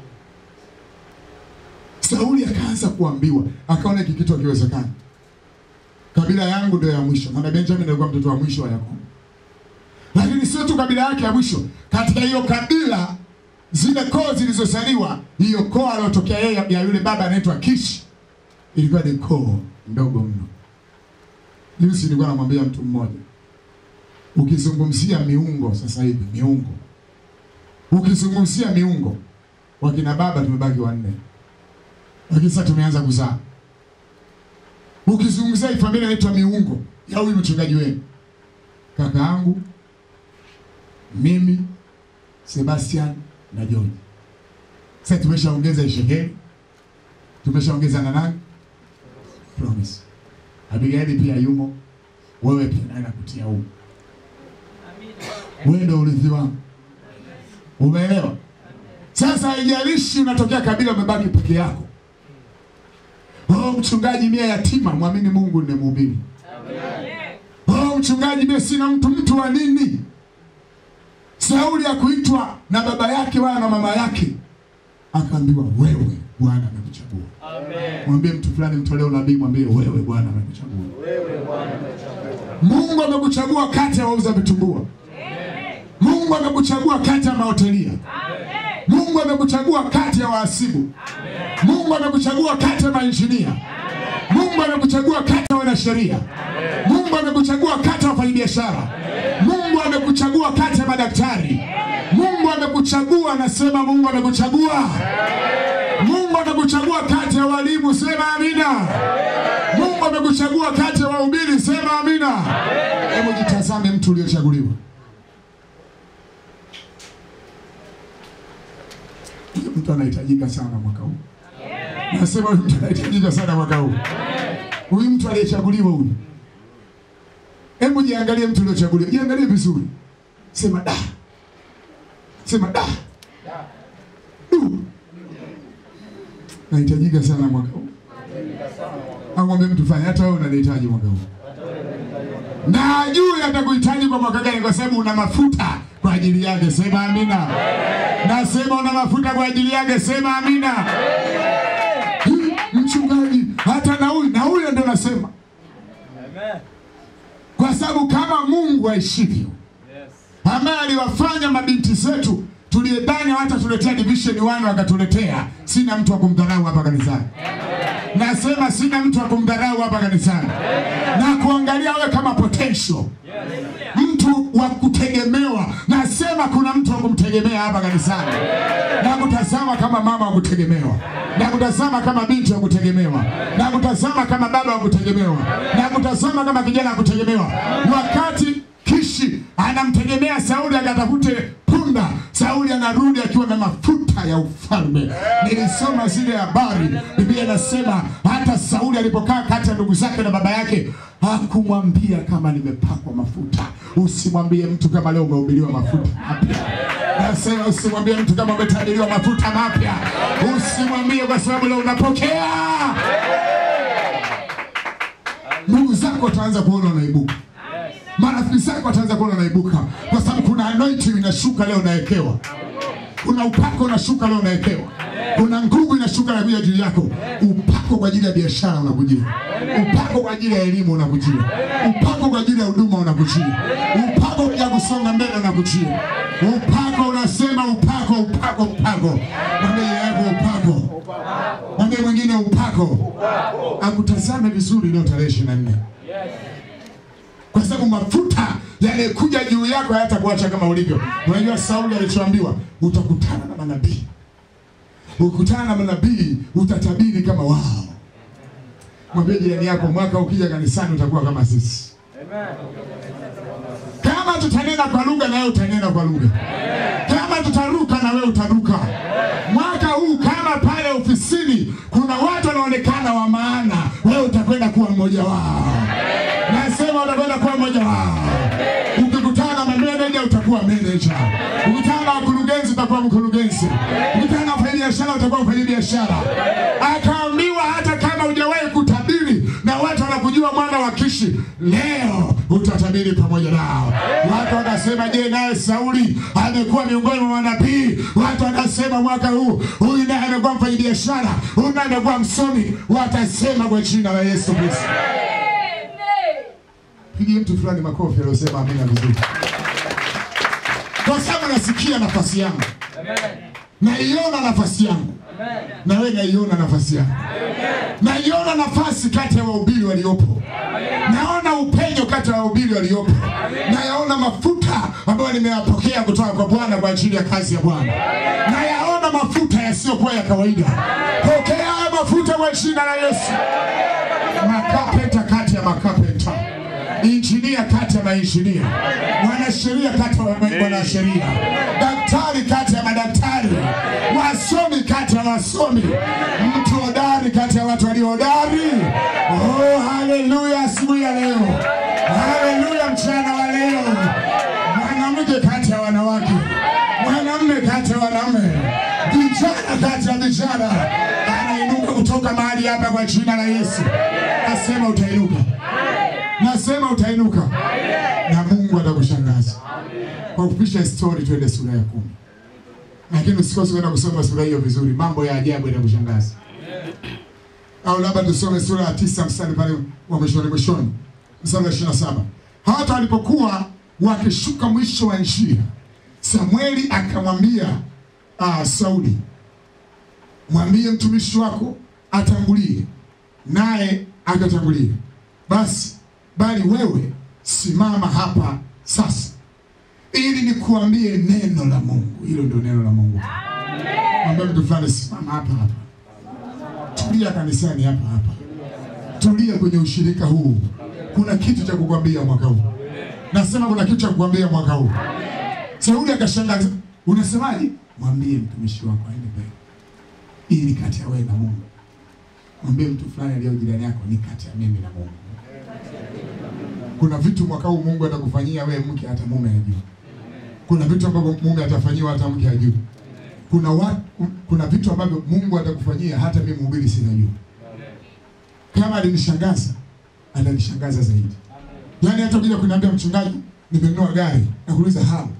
Sauli akaanza kuambiwa, akaona hiki kitu hakiwezekani. Kabila yangu ndio ya mwisho, maana Benjamin alikuwa mtoto wa mwisho wa Yakobo. Lakini sio tu kabila yake ya mwisho, katika hiyo kabila zile koo zilizozaliwa, hiyo koo aliyotokea yeye ya yule baba anaitwa Kishi, ilikuwa ni koo ndogo mno. Juzi nilikuwa namwambia mtu mmoja, ukizungumzia miungo sasa hivi, miungo, ukizungumzia miungo, wakina baba tumebaki wanne lakini sasa tumeanza kuzaa. Ukizungumzia hii familia inaitwa miungo ya huyu mchungaji wenu, kaka yangu mimi, Sebastian na George. Sasa tumeshaongeza Ishekeli, tumeshaongeza na nani, Promise. Abigaili pia yumo, wewe pia naye nakutia huko. Wewe ndio urithi wangu, umeelewa? Sasa haijalishi unatokea kabila, umebaki peke yako. Oh, mchungaji mie yatima, mwamini Mungu ni mhubiri. Oh, mchungaji mie sina mtu, mtu wa nini? Sauli hakuitwa na baba yake wala na mama yake, akaambiwa wewe Bwana amekuchagua. Mwambie mtu fulani, mtolee unabii, mwambie wewe Bwana amekuchagua. Mungu amekuchagua kati ya wauza vitumbua. Mungu amekuchagua kati ya mahotelia. Mungu amekuchagua kati ya wahasibu. Mungu amekuchagua kati ya mainjinia. Mungu amekuchagua kati ya wanasheria. Mungu amekuchagua kati ya wafanyabiashara. Mungu amekuchagua kati ya madaktari. Mungu amekuchagua, nasema Mungu amekuchagua. Mungu amekuchagua kati ya walimu, sema amina. Mungu amekuchagua kati ya wahubiri, sema amina. Hebu jitazame mtu uliochaguliwa. Huyu mtu anahitajika sana mwaka huu. Nasema huyu mtu anahitajika sana mwaka huu. Huyu mtu aliyechaguliwa huyu. Hebu jiangalie mtu uliochaguliwa. Jiangalie vizuri. Sema da. Sema da. Du. Nahitajika sana mwaka huu. Amwambie mtu fanya hata wewe unanihitaji mwaka huu. Na ajue atakuhitaji kwa mwaka gani kwa sababu una mafuta kwa ajili yake. Sema amina. Nasema una mafuta kwa ajili yake. Sema amina. Hii, Mchungaji, hata na huyu na huyu ndio nasema, kwa sababu kama Mungu aishivyo, ambaye aliwafanya mabinti zetu tuliyedhani hata tuletea division 1 wakatuletea, sina mtu wa kumdharau hapa kanisani. Nasema sina mtu wa kumdharau hapa kanisani na kuangalia wewe kama potential mtu wa kutegemewa. Nasema kuna mtu wa kumtegemea hapa kanisani, na kutazama kama mama wa kutegemewa, na kutazama kama binti wa kutegemewa, na kutazama kama baba wa kutegemewa, na kutazama kama kijana wa kutegemewa. Wakati Kishi anamtegemea Sauli akatafute punda, Sauli anarudi akiwa na mafuta ya ufalme. Nilisoma zile habari, Biblia inasema hata Sauli alipokaa kati ya ndugu zake na baba yake hakumwambia kama nimepakwa mafuta. Usimwambie mtu kama leo umehubiriwa mafuta mapya. Nasema usimwambie mtu kama umetajiriwa mafuta mapya. Usimwambie kwa sababu leo unapokea. Ndugu zako wataanza kuona unaibuka marafiki zako wataanza kuona unaibuka, kwa sababu kuna anointing inashuka leo unawekewa, kuna upako unashuka leo unawekewa, kuna nguvu inashuka na kuja juu yako. Upako kwa ajili ya biashara unakujia, upako kwa ajili ya elimu unakujia, upako kwa ajili ya huduma unakujia, upako kwa ajili ya kusonga mbele unakujia, upako unasema upako, upako, upako. Mwambie yako upako, mwambie mwingine upako, akutazame vizuri leo tarehe ishirini na nne kwa sababu mafuta yanayokuja juu yako hayatakuacha kama ulivyo. Unajua Sauli alichoambiwa, utakutana na manabii, ukutana na manabii utatabiri kama wao. Mwambie jirani yako, mwaka ukija kanisani utakuwa kama sisi. Kama tutanena kwa lugha, na wewe utanena kwa lugha. Kama tutaruka, na wewe utaruka. Mwaka huu kama pale ofisini kuna watu wanaonekana wa maana, wewe utakwenda kuwa mmoja wao. Nasema utakwenda kuwa mmoja wao. Ukikutana na mameneja utakuwa meneja, ukikutana na wakurugenzi utakuwa mkurugenzi, ukikutana na wafanyabiashara utakuwa mfanyabiashara. Akaambiwa hata kama hujawahi kutabiri na watu wanakujua mwana wa Kishi, leo utatabiri pamoja nao. Watu wakasema, je, naye Sauli amekuwa miongoni mwa manabii? Watu wakasema mwaka huu huyu naye amekuwa mfanyabiashara, huyu naye amekuwa msomi. Watasema kwa jina la Yesu Kristo. Pigie mtu fulani makofi aliyosema amina vizuri, kwa sababu nasikia nafasi yangu, naiona nafasi yangu, na wewe naiona nafasi yangu, naiona nafasi kati ya wahubiri waliopo, naona upenyo kati ya wahubiri waliopo, nayaona mafuta ambayo nimeyapokea kutoka kwa Bwana kwa ajili ya kazi ya Bwana, nayaona mafuta yasiyokuwa ya kawaida. Pokea haya mafuta kwa jina la Yesu. Makapeta kati ya makapeta injinia kati ya mainjinia, mwanasheria kati ya wanasheria, daktari kati ya madaktari, wasomi kati ya wasomi, mtu hodari kati ya watu walio hodari. Oh, haleluya! Asubuhi ya leo, haleluya! Mchana wa leo, mwanamke kati ya wanawake, mwanamume kati ya wanaume, vijana kati ya vijana, anainuka kutoka mahali hapa kwa jina la Yesu. Nasema utainuka nasema utainuka na Mungu atakushangaza. Kwa kupisha story, twende sura ya kumi, lakini usikose kwenda kusoma sura hiyo vizuri, mambo ya ajabu yatakushangaza. Au labda tusome sura ya tisa mstari pale wa mwishoni mwishoni, mstari wa ishirini na saba hata walipokuwa wakishuka mwisho wa njia, Samueli akamwambia uh, Sauli, mwambie mtumishi wako atangulie, naye akatangulia. Basi bali wewe simama hapa sasa, ili nikuambie neno la Mungu. Hilo ndio neno la Mungu. Mwambie mtu fulani, simama hapa hapa, tulia kanisani hapa hapa, tulia kwenye ushirika huu. Kuna kitu cha kukwambia mwaka huu. Nasema kuna kitu cha kukwambia mwaka huu. Sauli akashangaa, unasemaje? Mwambie mtumishi wako aende mbele, ili kati ya wewe na Mungu. Mwambie mtu fulani aliyo jirani yako, ni kati ya mimi na Mungu. Kuna vitu mwaka huu Mungu atakufanyia wewe mke hata mume hajui. Kuna vitu ambavyo mume atafanyiwa hata mke hajui. Kuna watu, kuna vitu ambavyo Mungu atakufanyia hata mimi mhubiri sinajua. Kama alinishangaza, atanishangaza zaidi. Yaani hata kuja kuniambia mchungaji, nimenunua gari, na kuuliza hao.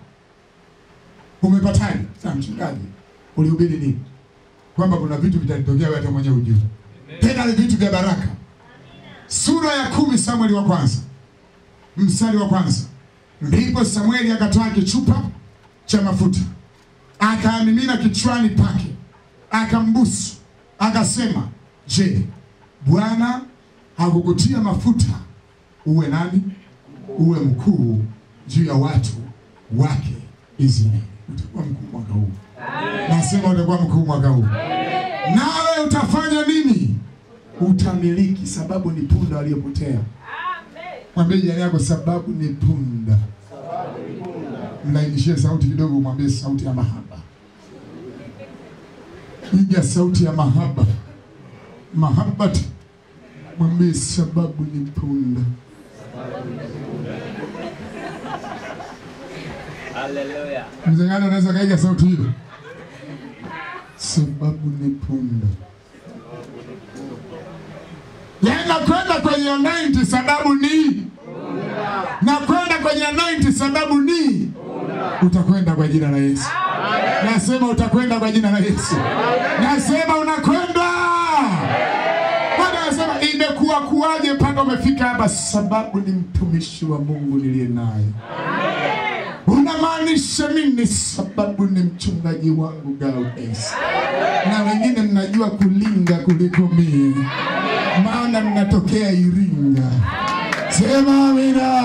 Umepataje? Sasa mchungaji, ulihubiri nini? Kwamba kuna vitu vitatokea wewe hata mwenyewe hujui. Tena ni vitu vya baraka. Sura ya kumi Samueli wa kwanza mstari wa kwanza ndipo Samueli akatoa kichupa cha mafuta akaamimina kichwani pake, akambusu, akasema, je, Bwana hakukutia mafuta uwe nani? Uwe mkuu juu ya watu wake Israeli. Utakuwa mkuu mwaka huu, nasema utakuwa mkuu mwaka huu. Nawe utafanya nini? Utamiliki, sababu ni punda waliopotea. Mwambie jirani yako, sababu ni punda. mlainishie sauti kidogo, mwambie sauti ya mahaba. Piga sauti ya mahaba, mahabati, mwambie sababu ni punda. Haleluya. Mzee gani anaweza kaiga sauti hiyo? Sababu ni punda. Yaani nakwenda kwenye 90 sababu ni nakwenda kwenye 90 sababu ni utakwenda kwa jina la Yesu. Nasema utakwenda kwa jina la Yesu. Nasema unakwenda. Bwana anasema imekuwa kuwaje mpaka umefika hapa? Sababu ni mtumishi wa Mungu niliye naye. Unamaanisha nini? Sababu ni mchungaji wangu Gaudes, na wengine mnajua kulinga kuliko mie, maana mnatokea Iringa. Sema amina,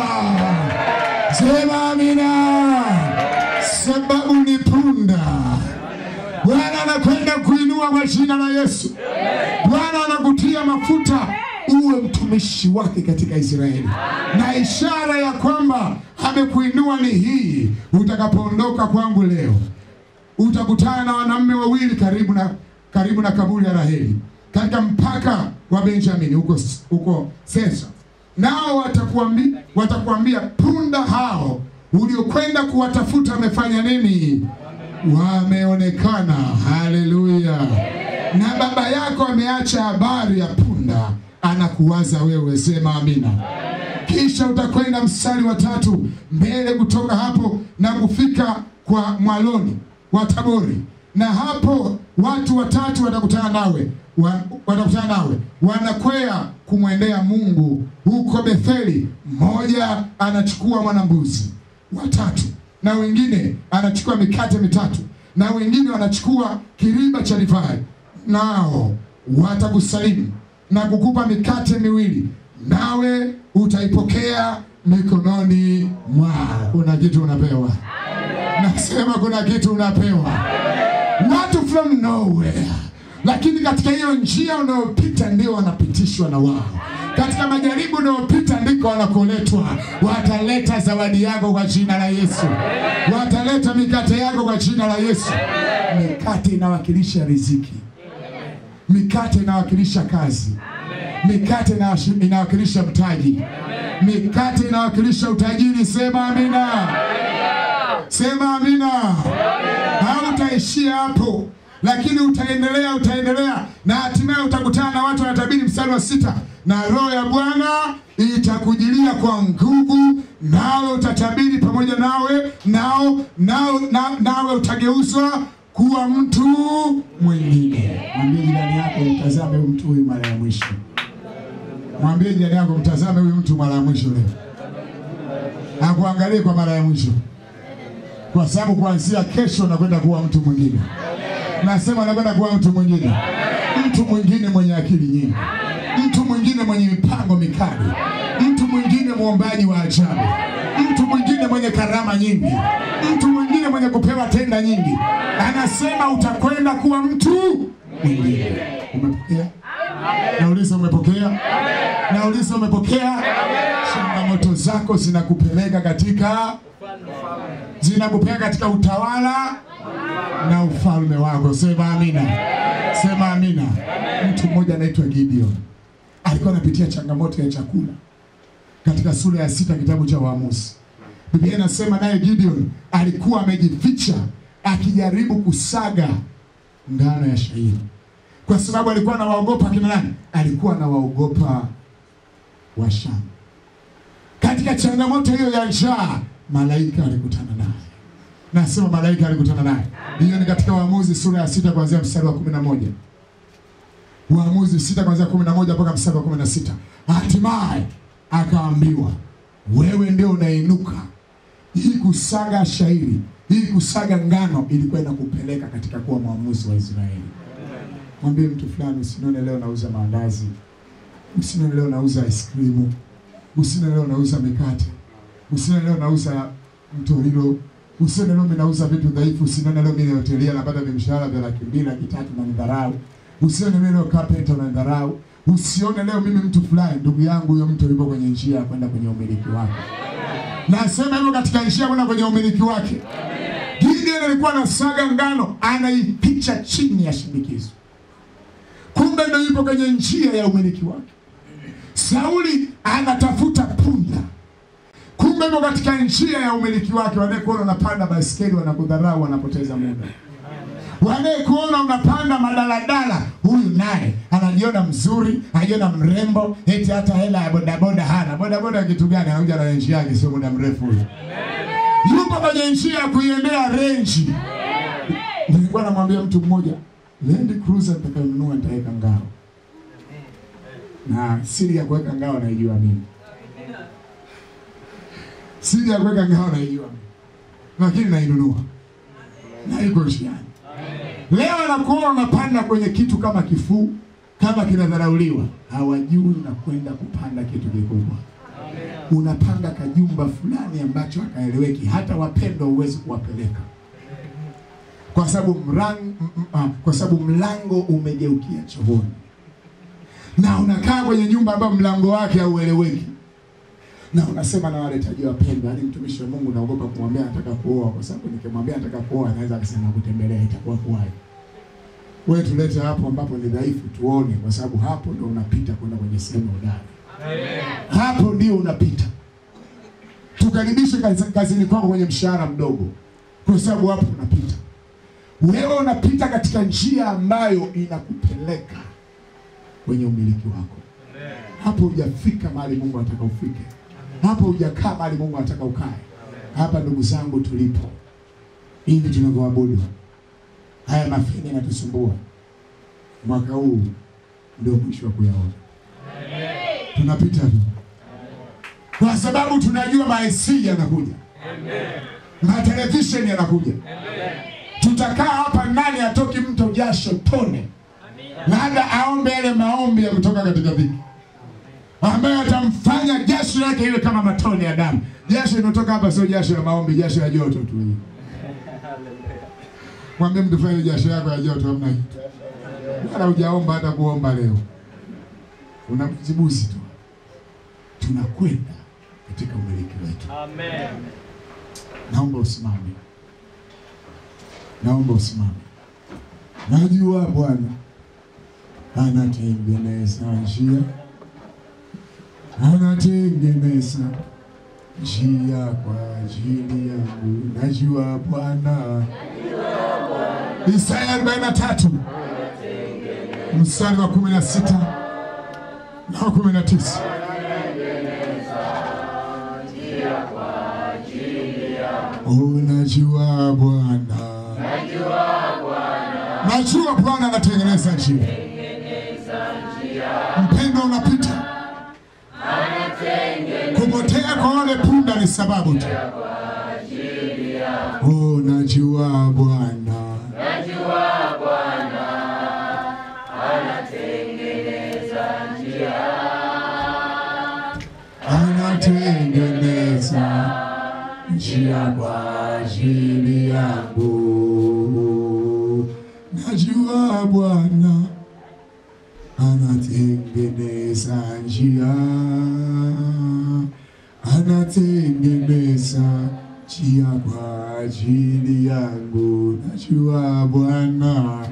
sema amina. Sababu ni punda. Bwana anakwenda kuinua kwa jina la Yesu. Bwana anakutia mafuta uwe mtumishi wake katika Israeli, na ishara ya kwamba amekuinua ni hii: utakapoondoka kwangu leo, utakutana na wanaume wawili karibu na karibu na kaburi la Raheli katika mpaka wa Benjamini huko huko Sesa, nao watakuambia watakuambia, punda hao uliokwenda kuwatafuta wamefanya nini? Wameonekana. Haleluya! Na baba yako ameacha habari ya punda, anakuwaza wewe. Sema amina. Kisha utakwenda mstari wa tatu mbele kutoka hapo na kufika kwa mwaloni wa Tabori, na hapo watu watatu watakutana nawe wa, watakutana nawe wanakwea kumwendea Mungu huko Betheli. Mmoja anachukua mwanambuzi watatu, na wengine anachukua mikate mitatu, na wengine wanachukua kiriba cha divai, nao watakusalimu na kukupa mikate miwili nawe utaipokea mikononi mwao. Kuna kitu unapewa, nasema kuna kitu unapewa, watu from nowhere. Lakini katika hiyo njia unayopita ndio wanapitishwa na wao, katika majaribu unayopita ndiko wanakoletwa. Wataleta zawadi yako kwa jina la Yesu, wataleta mikate yako kwa jina la Yesu. Mikate inawakilisha riziki, mikate inawakilisha kazi mikate ina- inawakilisha mtaji, mikate inawakilisha utajiri. Sema amina, sema amina. Hautaishia hapo, lakini utaendelea, utaendelea na hatimaye utakutana na watu wanatabiri. Mstari wa sita, na roho ya Bwana itakujilia kwa nguvu, nawe utatabiri pamoja nawe nao, nao na, nawe utageuzwa kuwa mtu mwingine. Mwambie jirani yako, mtazame huyu mtu huyu mara ya mwisho. Mwambie jirani yako mtazame huyu mtu mara ya mwisho leo, akuangalie kwa mara ya mwisho, kwa sababu kuanzia kesho nakwenda kuwa mtu mwingine. Nasema nakwenda kuwa mtu mwingine, mtu mwingine mwenye akili nyingi, mtu mwingine mwenye mipango mikali, mtu mwingine mwombaji wa ajabu, mtu mwingine mwenye karama nyingi, mtu mwingine mwenye kupewa tenda nyingi. Anasema utakwenda kuwa mtu mwingine. Umepokea? Nauliza, umepokea? Nauliza, umepokea? Changamoto zako zinakupeleka katika zinakupeleka katika utawala na ufalme wako. Sema amina, sema amina. Mtu mmoja anaitwa Gideon alikuwa anapitia changamoto ya chakula katika sura ya sita kitabu cha Waamuzi. Biblia inasema naye Gideon alikuwa amejificha akijaribu kusaga ngano ya shayiri kwa sababu alikuwa anawaogopa kina nani? Alikuwa anawaogopa Washamu. Katika changamoto hiyo ya njaa, malaika alikutana naye. Nasema malaika alikutana naye. Hiyo ni katika Waamuzi sura ya sita kuanzia mstari wa kumi na moja. Waamuzi sita kuanzia kumi na moja mpaka mstari wa kumi na sita. Hatimaye akaambiwa, wewe ndio unainuka. Hii kusaga shairi, hii kusaga ngano ilikuwa inakupeleka katika kuwa mwamuzi wa Israeli. Mwambie mtu fulani, usinione leo nauza maandazi, usinione leo nauza ice cream, usinione leo nauza mikate, usinione leo nauza mtorilo, usinione leo mimi nauza vitu dhaifu, usinione leo mimi hotelia napata vimshahara vya laki mbili laki tatu na nidharau, usione mimi leo carpenter na nidharau, usione leo mimi mtu fulani. Ndugu yangu, huyo mtu yupo kwenye njia ya kwenda kwenye umiliki wake. Nasema hivyo katika njia kwenda kwenye umiliki wake. Gideon alikuwa anasaga ngano, anaipicha chini ya shinikizo, kumbe ndio yupo kwenye njia ya umiliki wake. Sauli anatafuta punda, kumbe yupo katika njia ya umiliki wake. Wanayekuona unapanda baiskeli wanakudharau, wanapoteza muda. Wanayekuona unapanda madaladala, huyu naye anajiona mzuri, anajiona mrembo, eti hata hela ya bodaboda hana. Bodaboda kitu gani? Anakuja na renji yake, sio muda mrefu huyu yupo kwenye njia ya kuiendea renji. Nilikuwa namwambia mtu mmoja, Land Cruiser nitakayonunua nitaweka ngao, na siri ya kuweka ngao naijua mimi, siri ya kuweka ngao naijua mimi, lakini nainunua na iko njiani. Leo anakuona unapanda kwenye kitu kama kifuu, kama kinadharauliwa, hawajui unakwenda kupanda kitu kikubwa unapanda kajumba fulani ambacho hakaeleweki, hata wapendwa huwezi kuwapeleka kwa sababu mlango, kwa sababu mlango umegeukia chooni, na unakaa kwenye nyumba ambayo mlango wake haueleweki, na unasema na waletaji wapendwa, yaani mtumishi wa Mungu naogopa kumwambia nataka kuoa, kwa sababu nikimwambia nataka kuoa anaweza akasema kutembelea, itakuwa kuwaje? Wewe tulete hapo ambapo ni dhaifu, tuone, kwa sababu hapo ndo unapita kwenda kwenye sehemu hodari hapo ndio unapita. Tukaribishe kazi- kazini kwako kwenye mshahara mdogo, kwa sababu hapo unapita. Wewe unapita katika njia ambayo inakupeleka kwenye umiliki wako. Hapo hujafika mahali Mungu anataka ufike, hapo hujakaa mahali Mungu anataka ukae. Hapa ndugu zangu, tulipo hivi tunavyoabudu, haya mafini yanatusumbua. Mwaka huu ndio mwisho wa kuyaona tunapita tu, kwa sababu tunajua maesi yanakuja, matelevisheni yanakuja. Tutakaa hapa, nani atoki mto jasho tone, labda aombe yale maombi ya kutoka katika dhiki, ambayo atamfanya jasho yake iwe kama matone ya damu. Jasho inatoka hapa sio jasho ya maombi, jasho ya joto tu. Mwambie mtu fanye jasho yako ya joto, hamna kitu, wala hujaomba hata kuomba leo, unajibusi tu tunakwenda katika umiliki wetu. Amen. Naomba usimame, naomba usimame. Najua Bwana anatengeneza njia, anatengeneza njia kwa ajili yangu. Najua Bwana. Isaya 43 mstari wa 16 na wa 19. Unajua Bwana, najua Bwana anatengeneza njia. Mpendo unapita, kupotea kwa wale punda ni sababu tu. Unajua Bwana, anatengeneza njia kwa ajili yangu. Najua Bwana anatengeneza njia, anatengeneza njia kwa ajili yangu. Najua Bwana,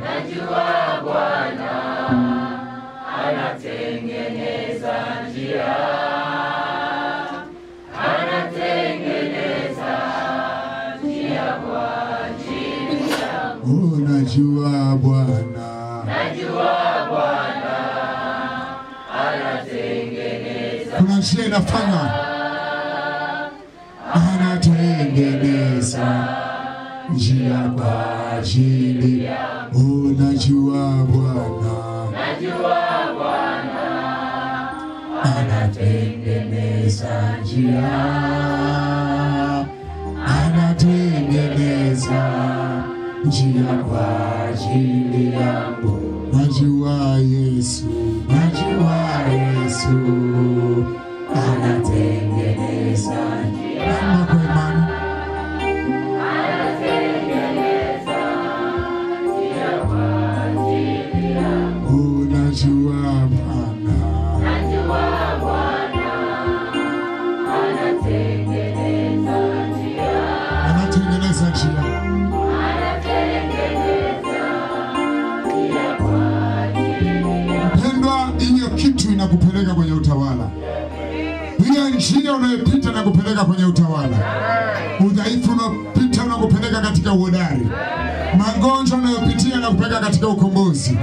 oh, najua Bwana, kuna njia inafanya, anatengeneza njia kwa ajili. Unajua Bwana, anatengeneza njia, anatengeneza njia kwa ajili yangu. Najua Yesu, najua Yesu anatengeneza njia. Kama kwa imani unajua Bwana kitu inakupeleka kwenye utawala. Hiyo njia unayopita inakupeleka kwenye utawala. Udhaifu unaopita unakupeleka katika uhodari. Magonjwa unayopitia yanakupeleka katika ukombozi.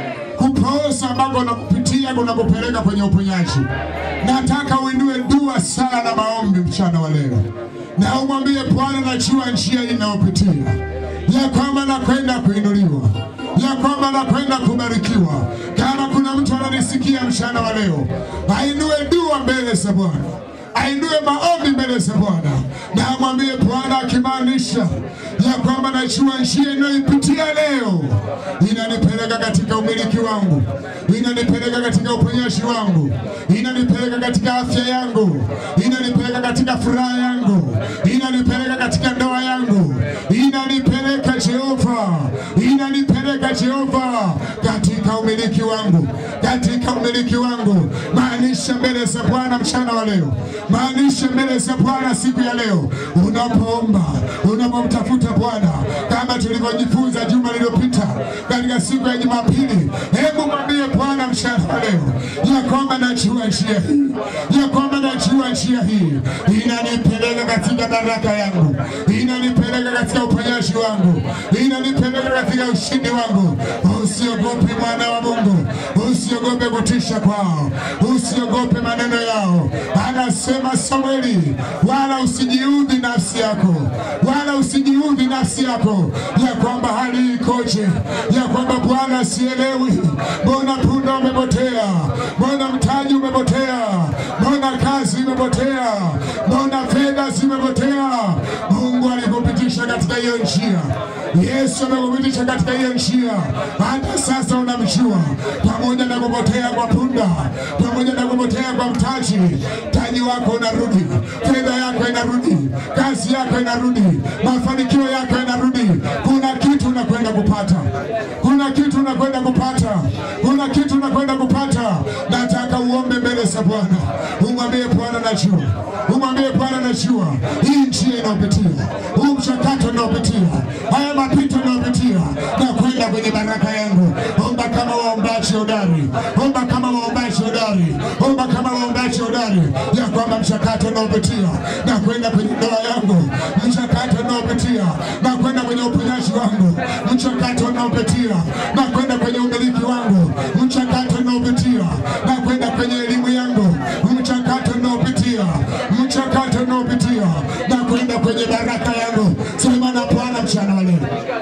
Kupooza ambako unakupitia kunakupeleka kwenye uponyaji. Nataka uinue dua, sala na maombi mchana wa leo, na umwambie Bwana, najua njia inayopitia ya kwamba nakwenda kuinuliwa, ya kwamba nakwenda kubarikiwa. Kama kuna mtu ananisikia mchana wa leo, ainue dua mbele za Bwana, ainue maombi mbele za Bwana, na amwambie Bwana, akimaanisha ya kwamba najua njia inayoipitia leo inanipeleka katika umiliki wangu, inanipeleka katika uponyaji wangu, inanipeleka katika afya yangu, inanipeleka katika furaha yangu, inanipeleka katika ndoa yangu, inanipeleka Jehova, inanipeleka Jehova katika umiliki wangu, katika umiliki wangu. Maanisha mbele za Bwana mchana wa leo, maanisha mbele za Bwana siku ya leo, unapoomba, unapomtafuta Bwana, kama tulivyojifunza juma lililopita katika siku ya Jumapili. Hebu mwambie Bwana mchana wa leo ya kwamba najua njia hii, ya kwamba najua njia hii inanipeleka katika baraka yangu, inanipeleka katika uponyaji wangu, inanipeleka katika ushindi wangu. Usiogope mwana wa Mungu, usiogope kutisha kwao, usiogope maneno yao. Anasema Samueli, wala usijiudhi nafsi yako, wala usijiudhi nafsi yako ya kwamba hali ikoje, ya kwamba Bwana sielewi, mbona punda umepotea, mbona mtaji umepotea, mbona kazi imepotea, mbona fedha zimepotea. Mungu alikupitisha katika hiyo njia, Yesu amekupitisha katika hiyo njia, hata sasa unamjua, pamoja na kupotea kwa punda, pamoja na kupotea kwa mtaji, mtaji wako unarudi, fedha yako inarudi, kazi yako inarudi, mafanikio yako yanarudi. Kuna kitu unakwenda kupata, kuna kitu unakwenda kupata, kuna kitu unakwenda kupata. Nataka uombe mbele za Bwana, umwambie Bwana, najua, umwambie Bwana, najua hii njia inayopitia, huu mchakato unaopitia, haya mapito unayopitia, na kwenda kwenye baraka yangu. Omba kama waombaji hodari, omba kama waombaji hodari, omba kama waombaji hodari, ya kwamba mchakato unaopitia na kwenda kwenye ndoa yangu, mchakato unaopitia na kwenda kwenye uponyaji wangu, mchakato unaopitia na kwenda kwenye umiliki wangu, mchakato unaopitia na kwenda kwenye elimu yangu, mchakato unaopitia, mchakato unaopitia na kwenda kwenye baraka yangu. Sema na Bwana mchana wa leo.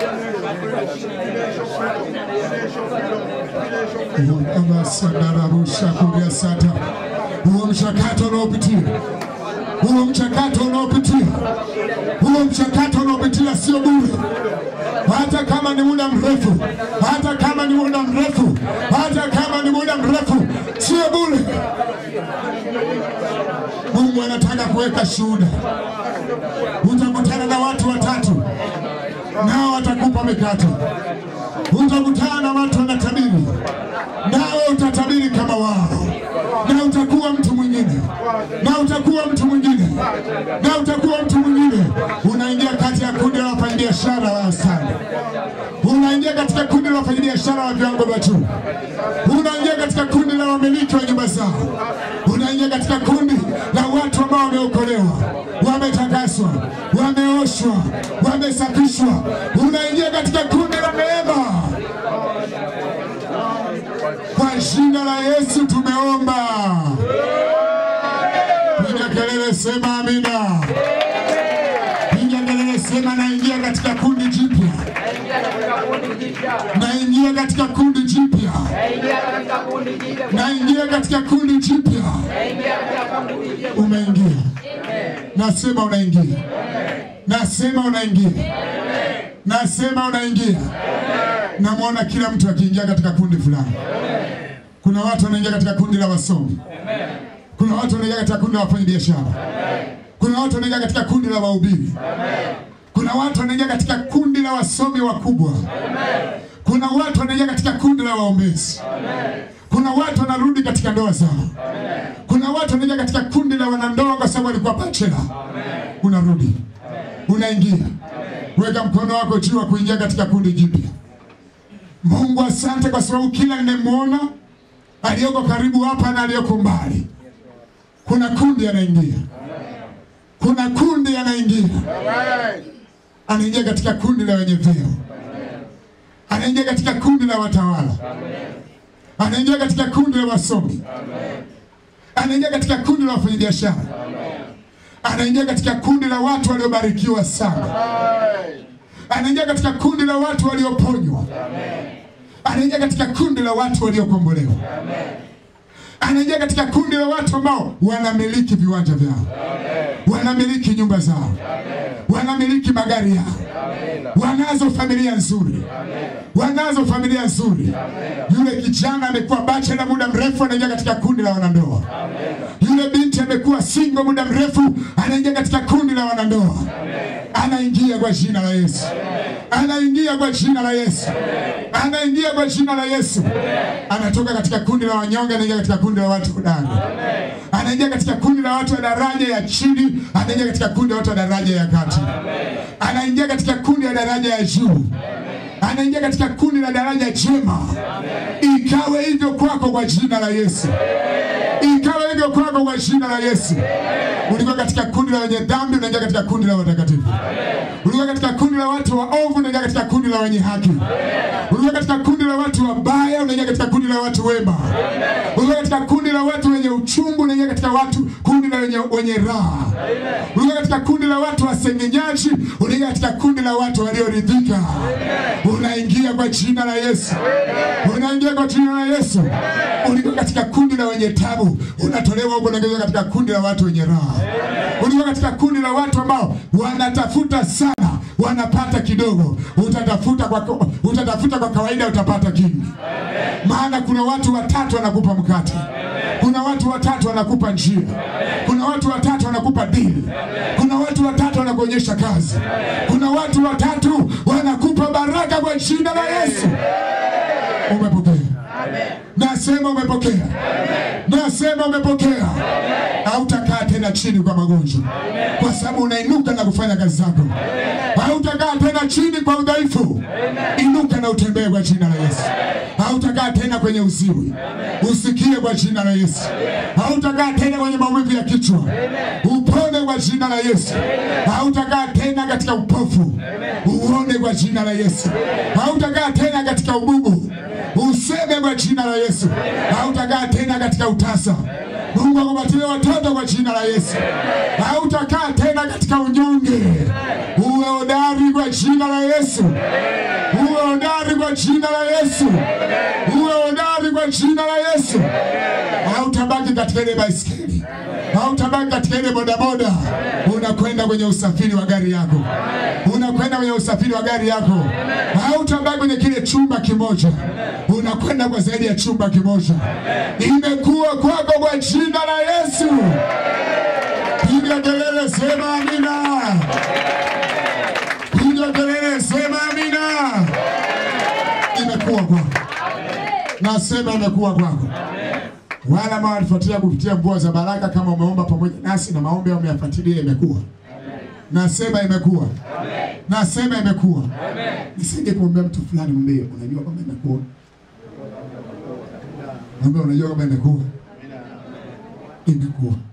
Abasandarabushakuryasata huo mchakato unaopitia huo mchakato unaopitia huo mchakato unaopitia sio bure, hata kama ni muda mrefu, hata kama ni muda mrefu, hata kama ni muda mrefu, sio bure. Mungu anataka kuweka shuhuda. Utakutana na watu watatu, nao watakupa mikate. Utakutana na watu wanatabiri, nawe utatabiri kama wao, na utakuwa mtu mwingine, na utakuwa mtu mwingine, na utakuwa mtu mwingine. Unaingia kati ya kundi la wafanyabiashara wa sana, unaingia katika kundi la wafanyabiashara wa viwango vya juu, unaingia katika kundi la wamiliki wa nyumba zao, unaingia katika kundi la watu ambao wameokolewa, wametakaswa, wameoshwa, wamesafishwa. Unaingia katika kundi la neema. Kwa jina la Yesu tumeomba. Piga kelele, sema amina. Piga kelele, sema naingia katika kundi jipya, naingia katika kundi jipya, naingia katika kundi jipya. Umeingia, nasema unaingia, nasema unaingia, nasema unaingia. Namwona kila mtu akiingia katika kundi fulani. Kuna watu wanaingia katika kundi la wasomi, kuna watu wanaingia katika kundi la wafanyabiashara, kuna watu wanaingia katika kundi la wahubiri, kuna watu wanaingia katika kundi la wasomi wakubwa, kuna watu wanaingia katika kundi la waombezi, kuna watu wanarudi katika ndoa zao, kuna watu wanaingia katika kundi la wanandoa kwa sababu walikuwa bachela. Unarudi, unaingia. Weka mkono wako juu wa kuingia katika kundi jipya. Mungu, asante kwa sababu kila ninayemwona aliyoko karibu hapa na aliyoko mbali. Kuna kundi anaingia, kuna kundi anaingia, anaingia katika kundi la wenye vyeo, anaingia katika kundi la watawala, anaingia katika kundi la wasomi, anaingia katika kundi la wafanyabiashara, anaingia katika kundi la watu waliobarikiwa sana, anaingia katika kundi la watu walioponywa, anaingia katika kundi la watu waliokombolewa, anaingia katika kundi la watu ambao wanamiliki viwanja vyao, wanamiliki nyumba zao, wanamiliki magari yao, wanazo familia nzuri, wanazo familia nzuri. Yule kijana amekuwa bachela muda mrefu, anaingia katika kundi la wanandoa. Yule binti amekuwa single muda mrefu, anaingia katika kundi la wanandoa. Anaingia kwa jina la Yesu, anaingia kwa jina la Yesu, anaingia kwa jina la Yesu. Anatoka katika kundi la wanyonge, anaingia katika kundi la watu hodari. Anaingia katika kundi la watu wa daraja ya chini, anaingia katika kundi la watu wa daraja ya kati. Anaingia katika kundi la daraja ya juu, anaingia katika kundi la daraja jema. Ikawe hivyo kwako kwa jina la Yesu, ikawe hivyo kwako kwa jina la Yesu. Ulikuwa katika kundi la wenye dhambi, unaingia katika kundi la watakatifu. Ulikuwa katika kundi la watu waovu, unaingia katika kundi la wenye haki. Ulikuwa katika kundi la watu wabaya, unaingia katika kundi la watu wema. Ulikuwa katika kundi la watu wenye uchungu, unaingia katika watu kundi la wenye, wenye raha. Ulikuwa katika kundi la watu wasengenyaji, unaingia katika kundi la watu walioridhika. Unaingia kwa jina la Yesu, unaingia kwa jina la Yesu. Ulikuwa katika kundi la wenye tabu, unatolewa huko, unaingia katika kundi la watu wenye raha. Ulikuwa katika kundi la watu ambao wanatafuta sana, wanapata kidogo. Utatafuta kwa, utatafuta kwa kawaida, utapata kingi. Maana kuna watu watatu wanakupa mkate, kuna watu watatu wanakupa njia, kuna watu watatu wanakupa dili, kuna watu watatu wanakuonyesha kazi, kuna watu watatu wanakupa baraka kwa jina la Yesu. Umepokea? Nasema umepokea, nasema umepokea. Hautakaa tena chini kwa magonjwa, kwa sababu unainuka na kufanya kazi zako. Hautakaa tena chini kwa udhaifu, inuka na utembee kwa jina la Yesu. Hautakaa tena kwenye uziwi, usikie kwa jina la Yesu. Hautakaa tena kwenye maumivu ya kichwa, upone kwa jina la Yesu. Hautakaa tena katika upofu, uone kwa jina la Yesu. Hautakaa tena katika ububu, useme kwa jina la Yesu. Hautakaa tena katika utasa. Mungu akupatie watoto kwa jina la Yesu. Hautakaa tena katika unyonge. Uwe hodari kwa jina la Yesu. Uwe hodari kwa jina la Yesu. Uwe hodari kwa jina la Yesu. Hautabaki katika ile baiskeli. Hautabaki katika ile bodaboda. Unakwenda kwenye usafiri wa gari yako. Unakwenda kwenye usafiri wa gari yako. Hautabaki kwenye kile chumba kimoja. Unakwenda kwa zaidi ya chumba kimoja. Imekuwa kwako kwa jina la Yesu. Piga kelele, sema amina. Piga kelele, sema amina. Imekuwa kwako. Nasema imekuwa kwako. Wala ambao walifuatilia kupitia mvua za baraka, kama umeomba pamoja nasi na maombi au umeyafuatilia, imekuwa. Nasema imekuwa. Nasema imekuwa. Nisije kumwambia mtu fulani, mwambie unajua kwamba imekuwa. Mwambie unajua kwamba imekuwa. Imekuwa.